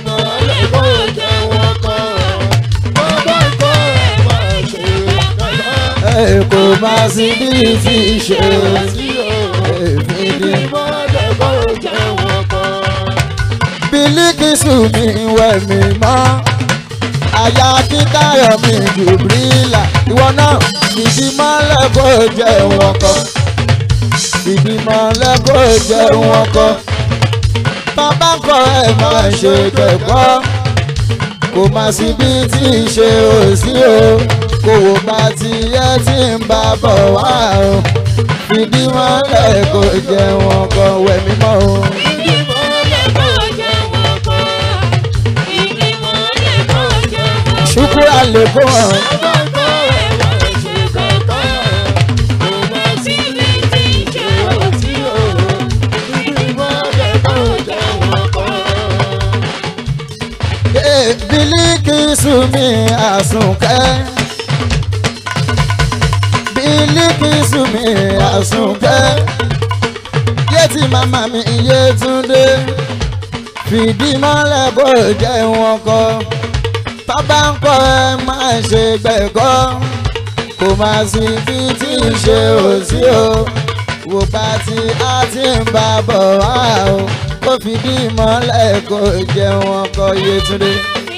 ẹ kò má sí bí tí ì ṣe fìdí. Bílíkìsù mi wẹ̀ mí mọ́ àyà kíkayọ̀ mi jùbílà ìwọ náà fìdí mọ́lẹ̀ kó jẹun ọkọ fìdí mọ́lẹ̀ kó jẹun ọkọ bàbá kọ ẹ máa ṣe kẹ́kọ̀ọ́ kò má sí bí tí ì ṣe òsì o kò wò bá tí ẹ ti ń bá bọ̀ wá o fìdí mọ́lẹ̀ kó jẹun ọkọ wẹ̀ mí mọ́ o. ṣùkúrà lè kó hàn. Bílíkìsù mi àsùnkẹ́. Bílíkìsù mi àsùnkẹ́. Yétí màmá mi Yétúndé. Fìdí mọ́lẹ̀ bó jẹ́ wọn kọ́. Bàbá ń kọ́ ẹ máa ṣe gbẹ̀kọ́. Kò máa sí bí tí ì ṣe òsì o. Wò bá tí a ti ń bá bọ̀ wá o. Ó fìdí mọ́lẹ̀ kó jẹ́ wọn kọ́ Yétúndé.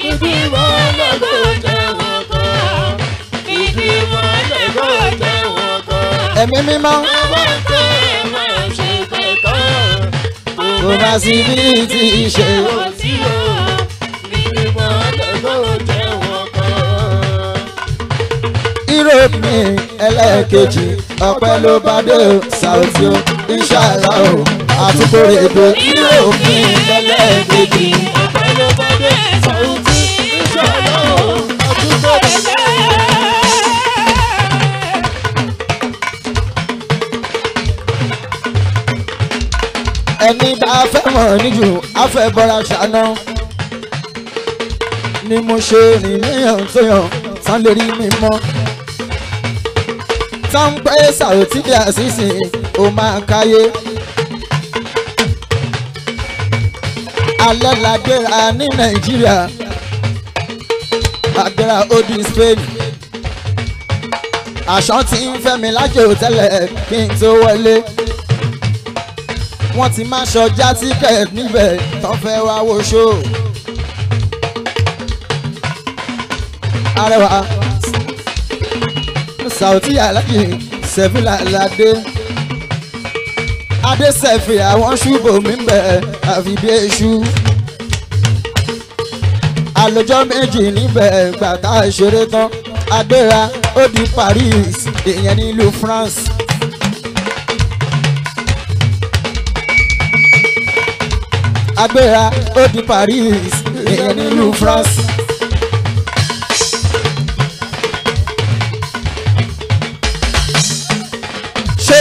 Ẹ̀mí mímọ́. Kò máa sí bí tí ì ṣe Europe ní ẹlẹ́ẹ̀kejì ọpẹ́ ló bá dé o Saoty o Inshallah o àtúkòrè èdè Europe ní ẹlẹ́ẹ̀kejì. ẹni bá fẹ́ mọ̀ níjù afẹ́ bọ́ra ṣáná ni mo ṣe rìn níyàn tó yàn tán lè rí mi mọ́ tán pé Saoty Àṣìṣe ó máa káyé alẹ́ la gbéra ní Nàìjíríà agbéra ó di Spain àṣọ tí ń fẹ́ mi lájò tẹ́lẹ̀ kí n tó wọlé wọ́n ti máa ṣọjá tíkẹ̀t níbẹ̀ tán fẹ́ wá wo ṣó. arẹwà Saoty Aláàjì Sẹ̀fílà ládé adé sẹ̀fì àwọn ṣùbò mi bẹ̀ àfi bí èṣù. àlòjọ́ méjì níbẹ̀ gbàtà ìṣeré tán agbéra ó di Paris ìyẹn nílùú France. agbéra ó di Paris ìyẹn nílùú France.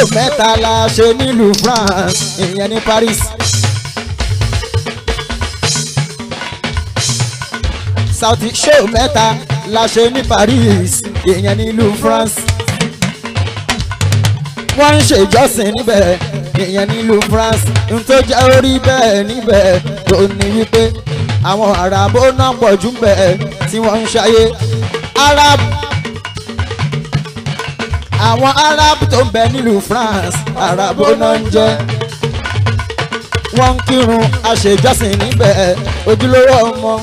show mẹ́ta la ṣe nílùú France ìyẹn ní Paris. Saudi show mẹ́ta la ṣe ní Paris ìyẹn nílùú France. wọ́n ń ṣe ìjọsìn níbẹ̀ ìyẹn nílùú France n tó jẹ́ orí bẹ́ẹ̀ níbẹ̀ tó ní wípé àwọn àràbó náà pọ̀ jù bẹ́ẹ̀ tí wọ́n ń ṣayé Arab àwọn Arab tó ń bẹ nílùú France àràbó náà ń jẹ́ wọ́n ń kírun àṣejọ́sìn níbẹ̀ ojúlówó ọmọ.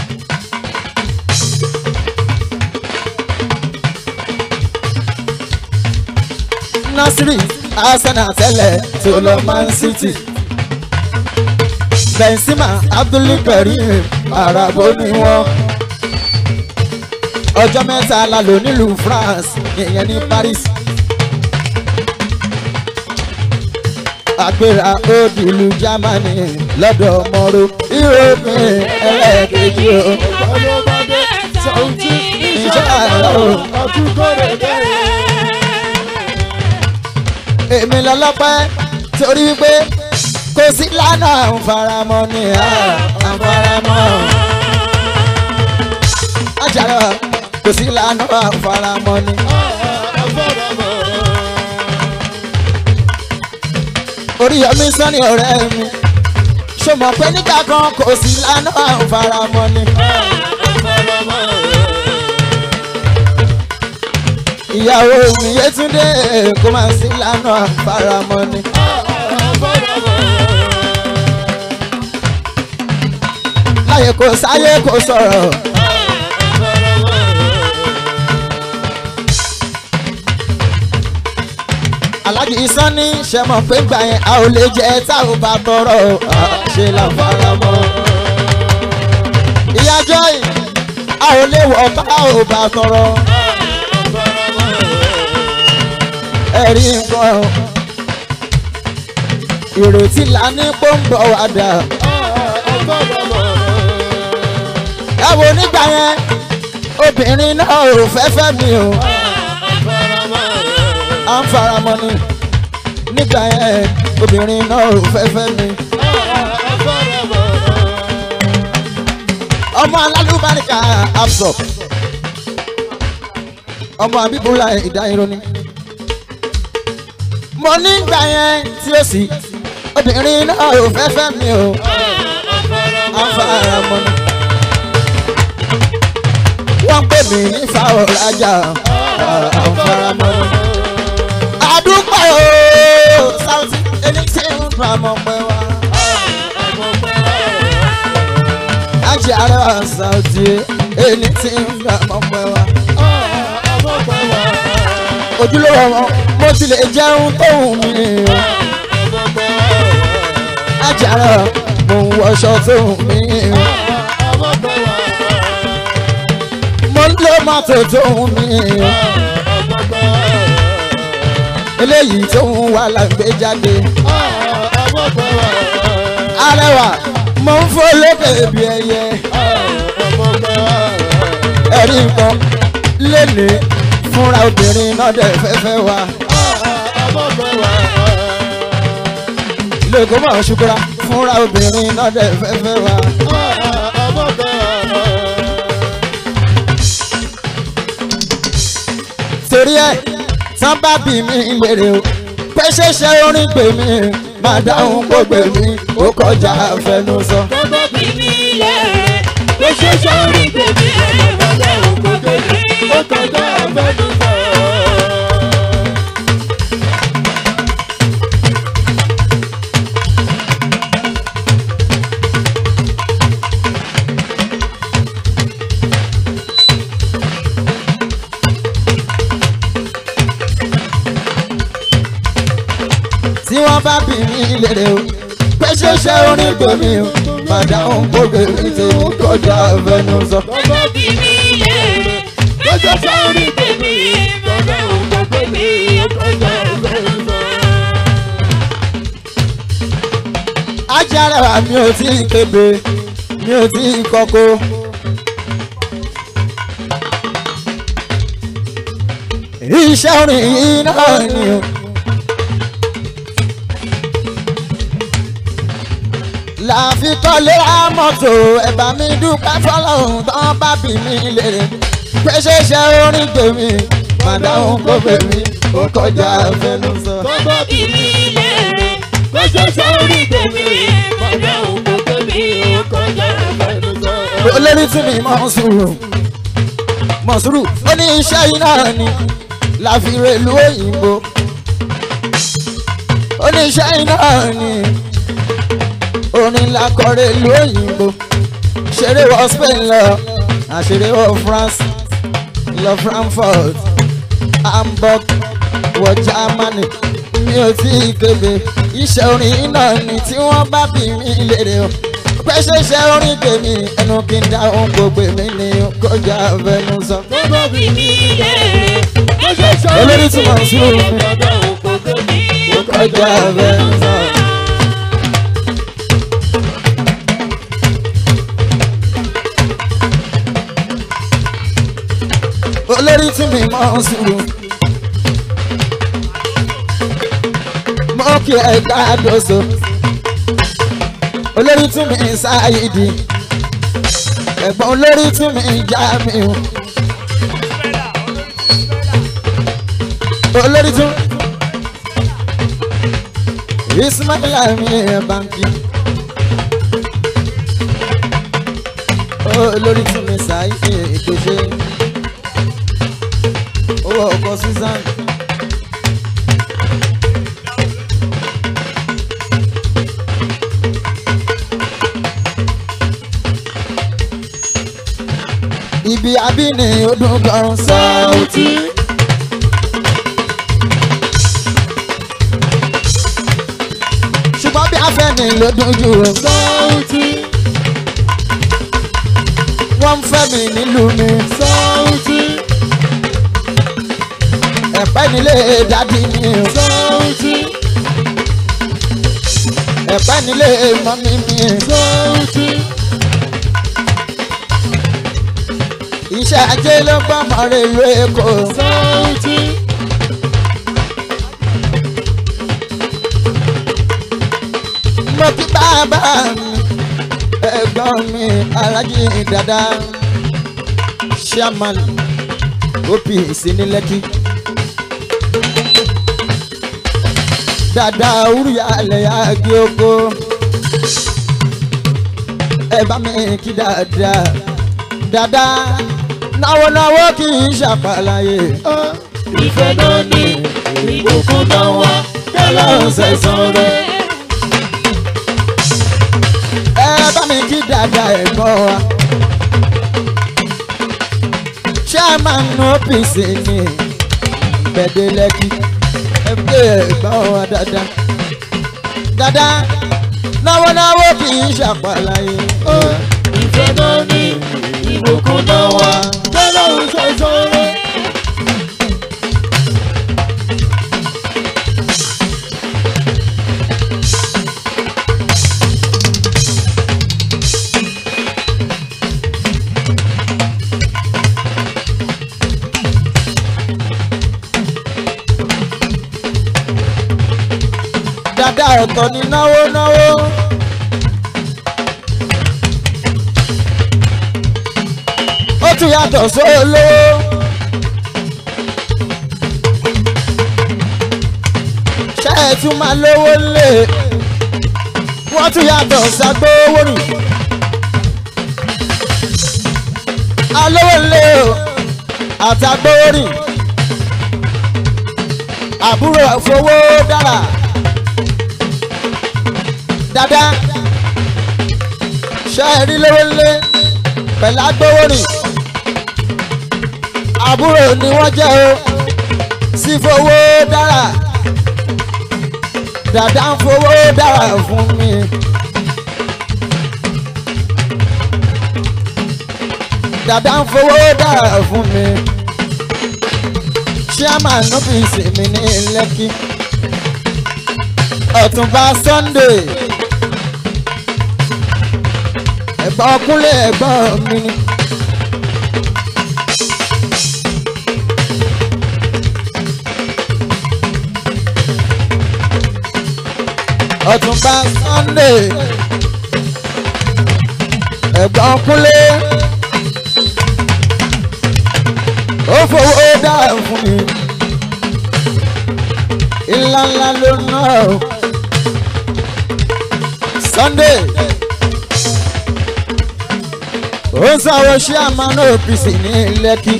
Nasiri Arsenal tẹ́lẹ̀ tó lọ Man City. Benzema Abdulkareem Arabo ni wọ́n. Ọjọ́ mẹ́ta la lò nílùú France ìyẹn ní Paris. Àgbéra òdì ìlú Germany lọ́dọ̀ Moro Europe ẹlẹ́ẹ̀kejì o. Ọlọ́mọdé Saoty Inshallah o. ọdún kọ́rẹ́ bẹ́ẹ̀. èmi lọ́lọ́pẹ́ torí pé kò sí lánà àǹfaramọ́ ni àǹfaramọ́. Àjàrà kò sí lánà àǹfaramọ́ ni. Oríyọmí sọ́ni ọ̀rẹ́ mi ṣó mọ̀ pé nígbà kan kò sí lánà àǹfaramọ́ ni. Ìyàwó mi Yétúndé kò máa sí lánà àǹfaramọ́ ni. Láyé kò sáyé kò sọ̀rọ̀. Aláàjì Sọ́ni ṣe mọ̀ pé gbà yẹn a ò lè jẹ tá ò bá tọrọ a ṣe láfaramọ́. Ìyá Joy a ò lè wọ̀ tá ò bá tọrọ. Ẹ̀rí nǹkan ìrètí là ní pọ́ńbọ̀ wá dà. Ẹ wo nígbà yẹn obìnrin náà ò fẹ́ fẹ́ mi o. À ń faramọ́ ni nígbà yẹn obìnrin náà ò fẹ́ fẹ́ mi. Ọmọ alálùbáríkà absọ. Ọmọ àbíbúlà ìdáyìnrò ni. Mo nígbà yẹn tí ó sì obìnrin náà ò fẹ́ fẹ́ mi o. À ń faramọ́ ni. Wọ́n pè mí ní fáwọn rajà. À ń faramọ́ ni àdúgbò ooo Saoty ẹni tí ń fa ọmọ pẹ́ wá. Ajé arẹwà Saoty ẹni tí ń fa ọmọ pẹ́ wá. Ojúlówó ọmọ mo ti lè jẹun tó wù mí o. Ajé arẹwà mo ń wọṣọ tó wù mí o. Mo ń lo mọ́tò tó wù mí o eléyìí tó ń wá la gbé jáde. arẹwà mo ń fò lókè bí ẹyẹ. ẹ̀rí nǹkan lénìí fúnra obìnrin náà dẹ̀ fẹ́fẹ́ wa. lẹ́kọ̀ọ́ mọ̀ ṣùkúra fúnra obìnrin náà dẹ̀ fẹ́fẹ́ wa. torí ẹ̀ tán bá bí mi lèrè o pé ṣẹṣẹ orin pè mí máa dáhùn gbogbo mi ó kọjá àfẹnusọ. Bàbá bí mi lẹ́rẹ̀, ló ṣe sọ́rí bèbí ẹ̀ bàbá òkú bèbí, ó kọjá àfẹnusọ. tí wọ́n bá bí mi lèrè o pé ṣẹṣẹ orin pè mí o máa dáhùn gbogbo mi tèmi kọjá àfẹnusọ. Bàbá bí mi lẹ́rẹ̀, ló ṣe sọ́rí bèbí ẹ̀ bàbá òkú bèbí, ó kọjá àfẹnusọ. ajára mi ò tí ì kébé mi ò tí ì kọ́kọ́. iṣẹ́ orin yìí náà ni o láàfin kọ́lé àmọ́tò ẹ̀bà mi dúpẹ́ fọlọ́run tán bá bí mi lèrè pé ṣeṣe orin tèmi màdáhùn kó bèmí ó kọjá fẹnu sọ. Bọ́bá bí mi lẹ́rẹ̀, kó ṣe sórí tèmi, bọ́bá òun kò tóbi, ó kọjá àfẹnu sọ. olórí tún mi mọ̀sùrù mọ̀sùrù ó ní iṣẹ́ yìí náà ni láfiré ìlú òyìnbó ó ní iṣẹ́ yìí náà ni orin lakọ̀rẹ́ ìlú òyìnbó ṣeré wọ Spain lọ àṣeré wọ France lọ Frankfurt Hamburg wọ Germany mi ò tí ì kébé iṣẹ́ orin náà ni tí wọ́n bá bí mi lérè o pé ṣeṣe orin tèmi ẹnu kí n dá ohun gbogbo mi ni kọjá fẹnu sọ. Bọ́bá bí mi lẹ́rẹ̀, kó ṣe sórí Olórí tí mo ń tèmi, sùn. bọ́bá òun kò tóbi, ó kọjá fẹnu sọ. olórí tí mi mọ̀ ń sùn. mo kí ẹ gbàdóso olórí tí mi ṣáàyídì ẹ̀gbọ́n olórí tí mi já mi o. olórí tún ismaila mi ẹ̀ báńkì. olórí tún mi ṣáàyídì ìpèsè owó ọkọ̀ susan. ibi abíní ọdún kan Saoty. ṣùgbọ́n bí afẹ́ni ló dùn jù ú. Saoty, wọ́n ń fẹ́ mi nílùú mi. Saoty, ẹ̀pẹ́ nílé dádì mi. Saoty, ẹ̀pẹ́ nílé mọ́mí mi. Saoty, iṣẹ́ ajé ló gbọ́ mọ́rẹ́ ìlú Èkó. Saoty, mo kí bàbá mi ẹ̀gbọ́n mi alájí dada chairman OPC ní Lẹ́kì. dada wúrúyà lẹ́yà gé oko ẹ bá mi kí dada dada náwó náwó kì í ṣàpàlàyé. ìfẹ́ náà ní ìbùkún náà wá, kẹ́lọ́ sẹ̀sán rẹ̀. ẹ bá mi kí dada ẹ̀gbọ́n wa. chairman OPC ní gbẹ̀dẹ̀ Lẹ́kì ẹ gbé ẹ̀gbọ́n wa dada. dada náwó náwó kì í ṣàpàlàyé. ìfẹ́ náà ní ìbùkún náà wá, kẹ́lọ́ sẹ̀sán rẹ̀. dada ọ̀tọ̀ ni náwó náwó. ó tún yàtọ̀ sólówó. ṣé ẹ tún máa lówó lé wọ́n tún yàtọ̀ ságbówó nì. alówó lé o àtàgbówó nì. àbúrò àfowó dára dada ṣe é rí lówó lé pẹ̀lú agbówó rìn àbúrò ni wọ́n jẹ́ o sí fowó dára dada ń fowó dára fún mi. dada ń fowó dára fún mi. chairman ọ́fíìsì mi ní Lẹ́kì ọ̀túnba Sunday ẹ̀gbọ́n kúnlé ẹ̀gbọ́n mi ni. ọ̀túnba Sunday ẹ̀gbọ́n kúnlé ó fowó dá fún mi ńlá ńlá ló ná o Sunday ó ń sáwọ́ sí àmàlà OPC ní Lẹ́kì.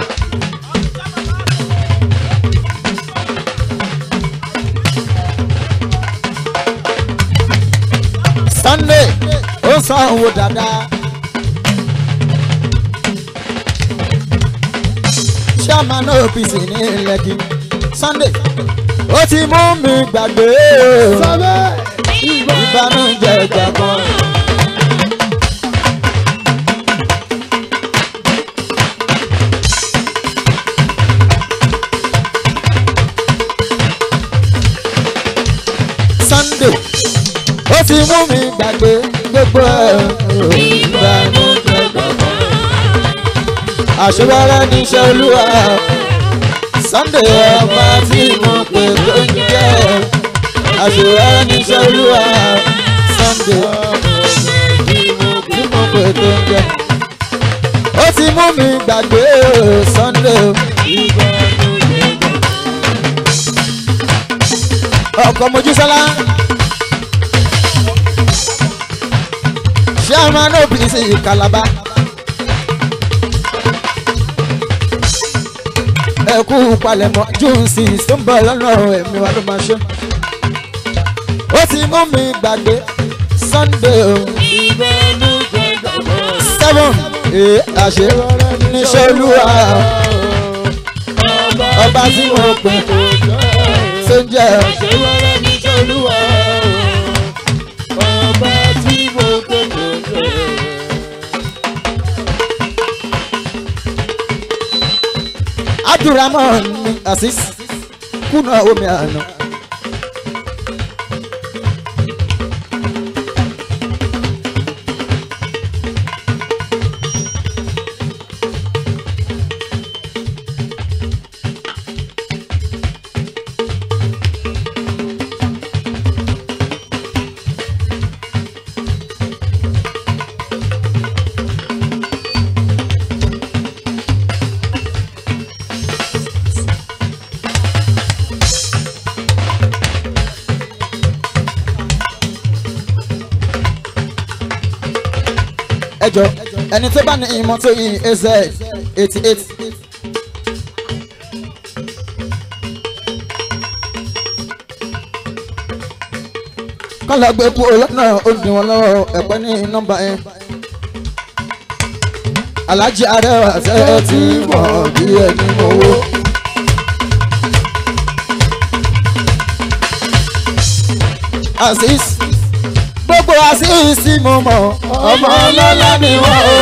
Sunday ó ń san owó dáadáa. chairman OPC ní Lẹ́kì Sunday ó ti mú mi gbàgbé ìbànújẹ́ ìgbà kan. Sunday ó ti mú mi gbàgbé gbogbo ìbànújẹ́ gbogbo. àṣewárá níṣẹ́ olúwa Sunday ọba tí mo pè tó ń jẹ́ àṣewárá níṣẹ́ olúwa Sunday tí mo pè tó ń jẹ́. ó ti mú mi gbàgbé Sunday ọkọ̀ mojísọ́lá. chairman OPC Calabar. ẹ kú palẹ̀mọ́ june six tó ń bọ̀ lọ́nà ẹ̀mí wa ló máa ṣe. ó ti mú mi gbàgbé Sunday o. seven ee àṣẹ níṣẹ́ olúwa ọba tí mo pè tó ń jẹ́ abdulrahman ni asis kùnà omi àná. ẹjọ ẹni tó bá ní ìmọ̀ tó yí az eighty eight. kọ́lá gbé kú lọ́nà òdì wọn lọ́wọ́ ẹ̀pẹ́ ní nọ́mbà yẹn. alájí arẹwà tẹ́ ti mọ̀ bí ẹni mọ̀wó. azeez gbogbo àṣìṣì mo mọ̀ ọmọ ọlọ́lá ni wọ́n o.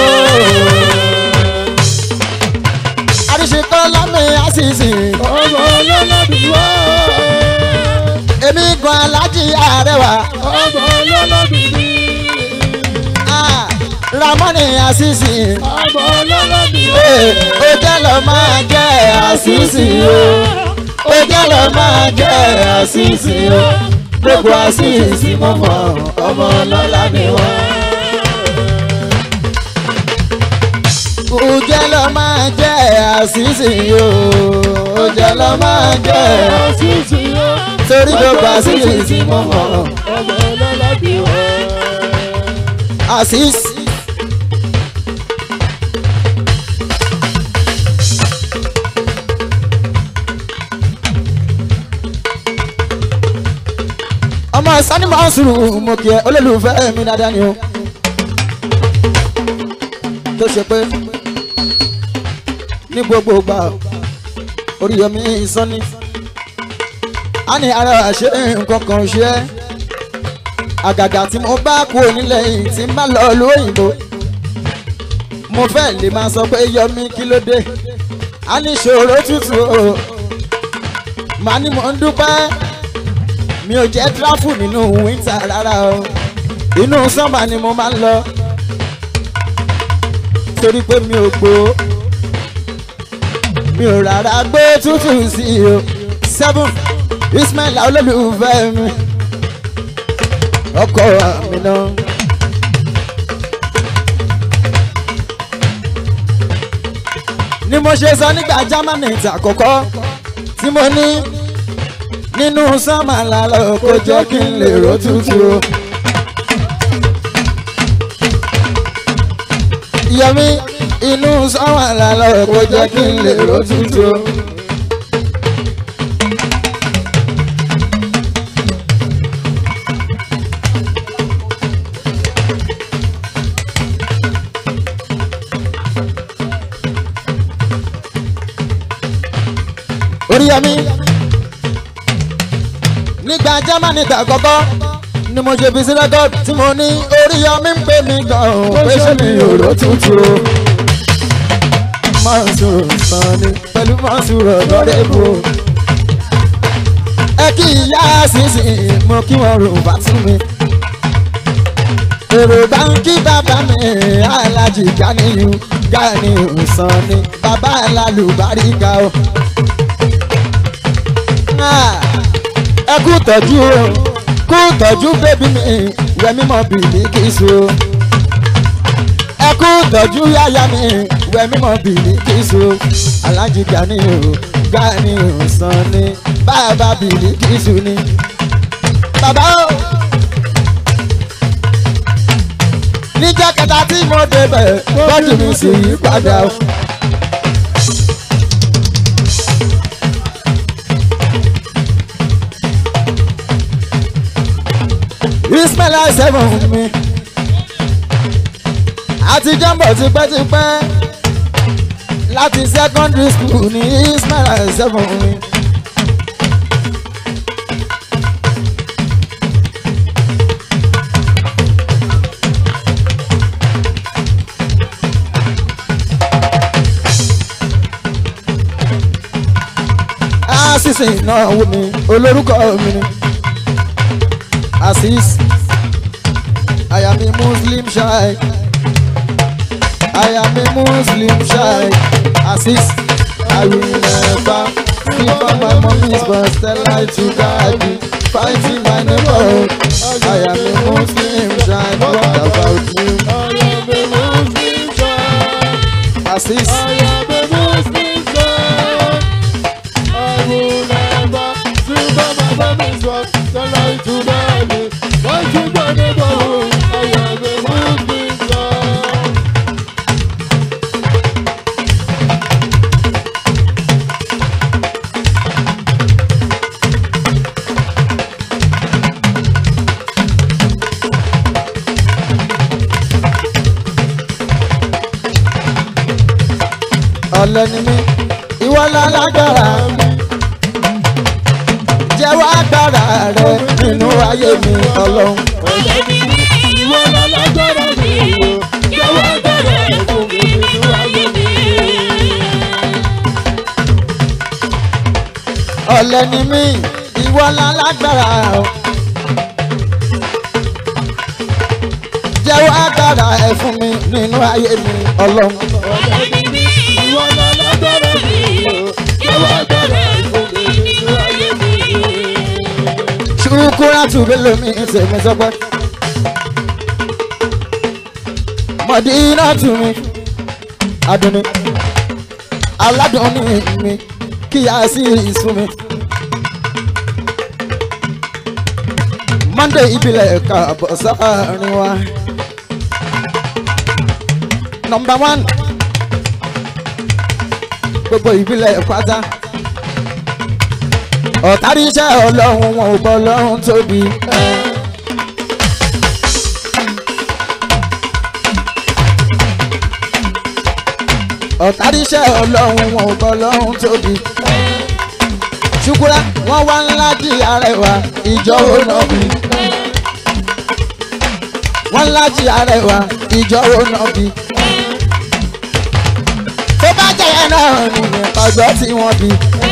àríṣekọ́ lámì àṣìṣì ọmọ ọlọ́lá ni wọ́n. èmi gan alájí àrẹwà ọmọ ọlọ́lá ni mí. ah, ramoni àṣìṣì ọmọ ọlọ́lá ni eh, wọ́n. ó jẹ́ lọ máa jẹ́ àṣìṣì o ó jẹ́ lọ máa jẹ́ àṣìṣì o gbogbo àṣìṣì mo mọ̀ ọmọ ọlọ́lá ni wọ́n. Ojẹ́ lọ máa jẹ́ àṣìṣe o, ojẹ́ lọ máa jẹ́ àṣìṣe o. torí gbogbo àṣìṣe tí mo mọ̀. ọmọ ọlọ́lá ni wọ́n. Àṣìṣe. ọmọ sani máa ń sùúrù mo kí ẹ olólùfẹ́ mi dáadáa ni o tó ṣe pé ní gbogbo ìgbà Oríyọmí Sanni a ní ara àṣẹ nǹkan kan ṣe é àgàgà tí mo bá kú onílẹ̀ yìí tí n bá lọ lóyìnbó mo fẹ́ lè máa sọ pé Yọmí kí ló dé a ní ìṣòro tútù o màá ní mo ń dúpẹ́ mi ò jẹ́ tráfù nínú wíńtà rárá o inú sọ́mà ni mo máa ń lọ torí pé mi ò gbó mi ò rárá gbé tútù sí i o seven Ismail olólùfẹ́ mi ọkọ mi náà ni mo ṣe sọ nígbà germany ti àkọ́kọ́ tí mo ní nínú sọ́mà lálọ́ kó jẹ́ kí n lè ró tútù o. yẹmi inú sọ́mà lálọ́ kó jẹ́ kí n lè ró tútù o. oríyẹmí nígbà germany gbà kọ́kọ́ ni mo ṣe fi sí rẹ́kọ́d tí mo ní oríyẹmí ń pè mí gan o pé ṣé mi ò ró tútù o. mọ́sùrù sàn ni pẹ̀lú mọ́sùrù ọ̀dọ́rẹ́bù o. ẹ kí ìyá sísìn mo kí wọn rò bá tún mi. èrò bá ń kí bàbá mi alájì Ganiyu Ganiyu sàn ni bàbá alálùbáríkà o ẹ kú tọ́jú o kú tọ́jú bébí mi wẹ mímọ bìlí kìsù o ẹ kú tọ́jú yáyá mi wẹ mímọ bìlí kìsù o alájí Gani o Gani o sàn ni bàbá bìlí kìsù ni bàbá o. níjẹ́ kẹta tí mo débẹ̀ bọ́dù mi sì yí padà o. ismaila seven mi àti jọ́mbọ̀ tipẹ́tipẹ́ láti secondary school ní ismaila seven mi. àṣìṣe ìnáwó mi olórúkọ mi ni Asis. I am a Muslim shy. I am a Muslim shy. Asis. I will never give up my mommy's but tell lie to God. Fighting my neighborhood. I am a Muslim shy. What about you? I am a Muslim child. Asis. I am a Muslim child. I will never sleep on my family's work. Tell lie to daddy. Fighting my neighborhood. I am a Muslim child. Ọ̀lẹ ni mí, ìwọ lálágbára mi. Jẹ́wọ́ agbára rẹ nínú ayé mi ọlọ́run. Oyè mi ní ìwọ lálágbára mi o. Jẹ́wọ́ agbára ẹ̀ fún mi nínú ayé mi. ọ̀lẹ ni mí ìwọ lálágbára o. jẹ́wọ́ agbára ẹ̀ fún mi nínú ayé mi ọlọ́run. Oyè mi ní ìwọ lálágbára mi o. Jẹ́wọ́ agbára ẹ̀ fún mi nínú ayé mi. ṣùkúrà tùbí lomi tèmi sọpẹ́. mọ̀dínà tù mí adùnní aládùnní mi kí a sì sún mi. monday ìbílẹ̀ kàbọ̀ sáárín wa. number one gbogbo ìbílẹ̀ pátá ọ̀tárí iṣẹ́ ọlọ́run wọn ò bọ́ ọlọ́run tóbi. ọ̀tárí iṣẹ́ ọlọ́run wọn ò bọ́ ọlọ́run tóbi. ṣùkúrà wọ́n wá ńlá di arẹwà ìjọ ònàbí. wọ́n ńlá di arẹwà ìjọ ònàbí. tó bá jẹ́ yẹn náà nìyẹn ọjọ́ tí wọ́n bí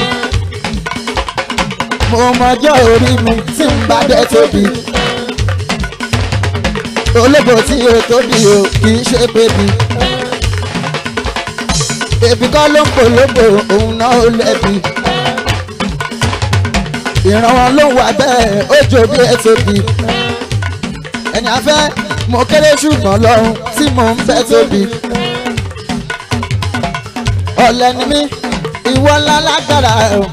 mo mọjọ́ orí mi tí ń bá dé tóbi. ológo tí o tóbi o kì í ṣe bébí. bébí kọ́ ló ń polówó òun náà ó lẹ́bi. ìrànwọ́ ló wà bẹ́ẹ̀ ó jò bí ẹ tóbi. ẹni afẹ́ mo kéré ṣùgbọ́n lọ́run tí mo ń fẹ́ tóbi. ọ̀lẹ ni mí ìwọ ńlá lágbára o.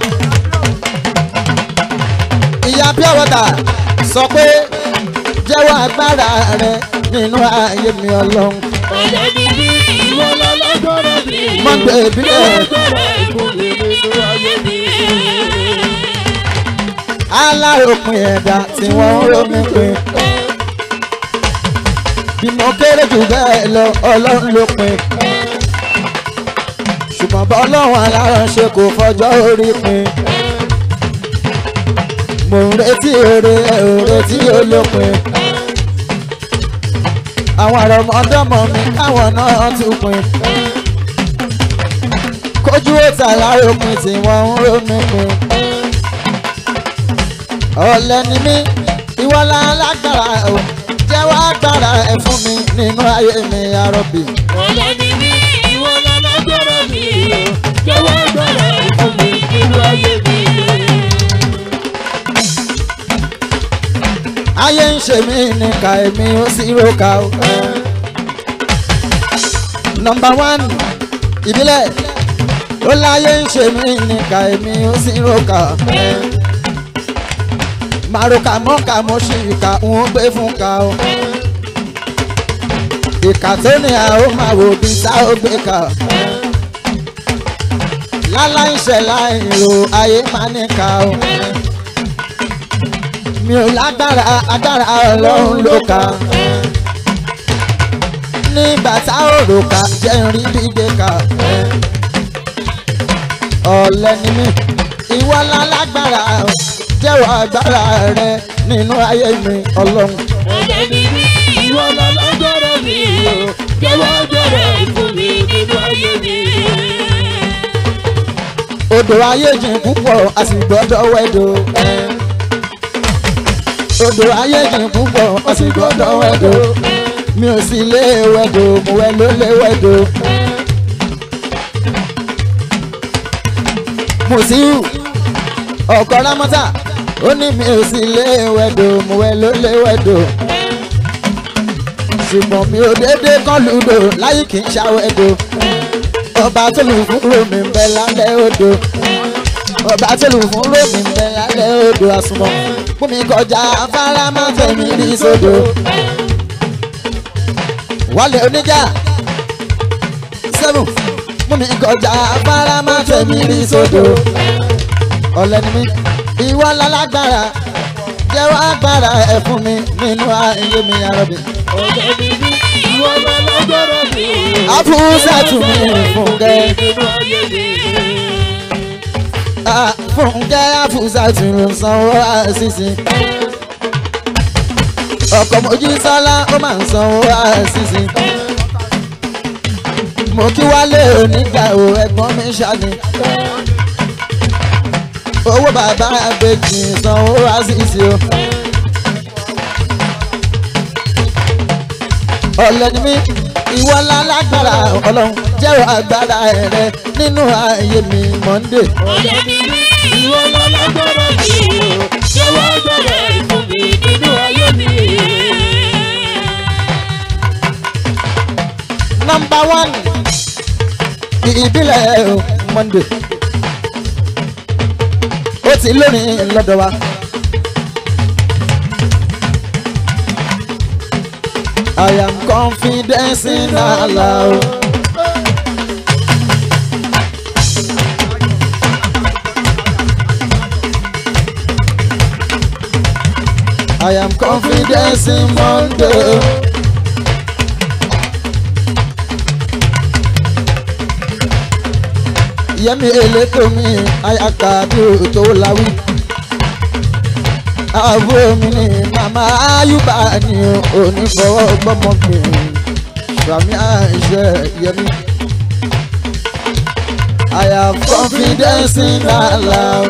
ìyá pure water sọ pé jẹ́wọ́ agbára rẹ nínú ayé mi ọlọ́run. ọ̀lẹ́ ni mí ìwọ lálágbára mi. Mọ́ndé ìbílẹ̀. agbára ìfún mi nínú ayé mi. aláròpin ẹ̀dá tí wọ́n ń rómi pin. bí mo kéré jù bẹ́ẹ̀ lọ ọlọ́run ló pin. ṣùgbọ́n bọ́ ọlọ́run aláránṣẹ́ kò fọjọ́ orí pin. mo ń retí oore ẹ̀ ò retí olópin. àwọn àrọ̀mọdọ́mọ mi káwọn náà tún pin. kójú òtà láròpin tí wọ́n ń rómi pin ọ̀lẹ ni mí ìwọ́lá lágbára o jẹ́wọ́ agbára ẹ̀ fún mi nínú ayé mi arọ́bì. ọ̀lẹ́ ni mí ìwọ lálágbára mi. jẹ́wọ́ agbára ìfún mi nínú ayé mi. ayé ń ṣe mí ní ká èmi ó sì róka o. nọmba one ìbílẹ̀ ó láyé ń ṣe mí ní ká èmi ó sì róka. màrúkà mọ́ka mo ṣì ìka ń gbé fún ka o. ìkà tó ní a ó máa wò bí tá ó gbé ka. láláì ṣẹ̀ láì ro ayé máa ní ka o mi ò lágbára agbára ọlọ́run ló ka. nígbà tá ò rò ká jẹ́ n rí dídé ká. ọ̀lẹ ni mí ìwọ lálágbára jẹ́wọ́ agbára rẹ nínú ayé mi ọlọ́run. ọ̀lẹ́ ni mí ìwọ lálágbára mi. jẹ́wọ́ agbára ìfún mi nínú ayé mi. odò ayé jìn púpọ̀ a sì gbọ́dọ̀ wẹ̀dọ̀. odò ayé jìn púpọ̀ a sì gbọ́dọ̀ wẹ̀dọ̀. mi ò sì lé wẹ̀dọ̀ mo wẹ̀ ló lé wẹ̀dọ̀. Mùsíù ọkọ Rámọ́tà ó ní mi ò sì lé wẹ̀dọ̀ mo wẹ̀ ló lé wẹ̀dọ̀. ṣùgbọ́n mi ò déédéé kán lùdò láyé kì í ṣàwẹ̀dọ̀ ọba tó lù fún romi ń bẹ lálẹ́ odò ọba tó lù fún romi ń bẹ lálẹ́ odò àsùnmọ̀ fún mi kọjá afárá má tẹ̀mí rí sódò wálé oníjà seven fún mi kọjá afárá má tẹ̀mí rí sódò ọ̀lẹ́ ni mí ìwọ lálágbára jẹ́wọ́ agbára ẹ̀ fún mi nínú ayé mi arọ́bì. ọ̀lẹ́ ni mí ìwọ lálágbára mi. àfúnṣẹ́ tún mi fúnkẹ́. nínú ayé mi. Ah, fúnkẹ́ àfúnṣẹ́ tún ló sanwó àṣìṣe. ọkọ̀ mojí sọ́lá ó máa ń sanwó àṣìṣe. mo kí wálé onígbà o ẹ̀gbọ́n mi ṣáni. owó bàbá àgbèjì sanwó àṣìṣe o. ọ̀lẹ́ ni mí ìwọ lálágbára ọlọ́run jẹ́wọ́ agbára rẹ nínú ayé mi Monday. ọ̀lẹ́ ni mí ìwọ lálágbára mi. jẹ́wọ́ agbára ìfún mi nínú ayé mi. number one ìbílẹ̀ o, Monday. ó ti lónìí lọ́dọ̀ wa. I am confident in Allah. I am confident in Monday. Yẹmi elétò mi ayaka bí o tó láwí. Àbúrò mi ni màmá Ayúbà ni onífọwọ́ gbọ́mọ mi. Sàmì àìṣe Yẹmi. I have confidence in Allah.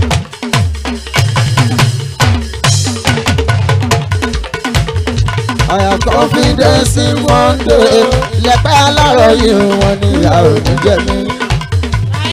I have confidence in one day. Lẹ́pẹ́ alárọ̀ yìí wọ́n ní ìyá ò ní jẹ mí.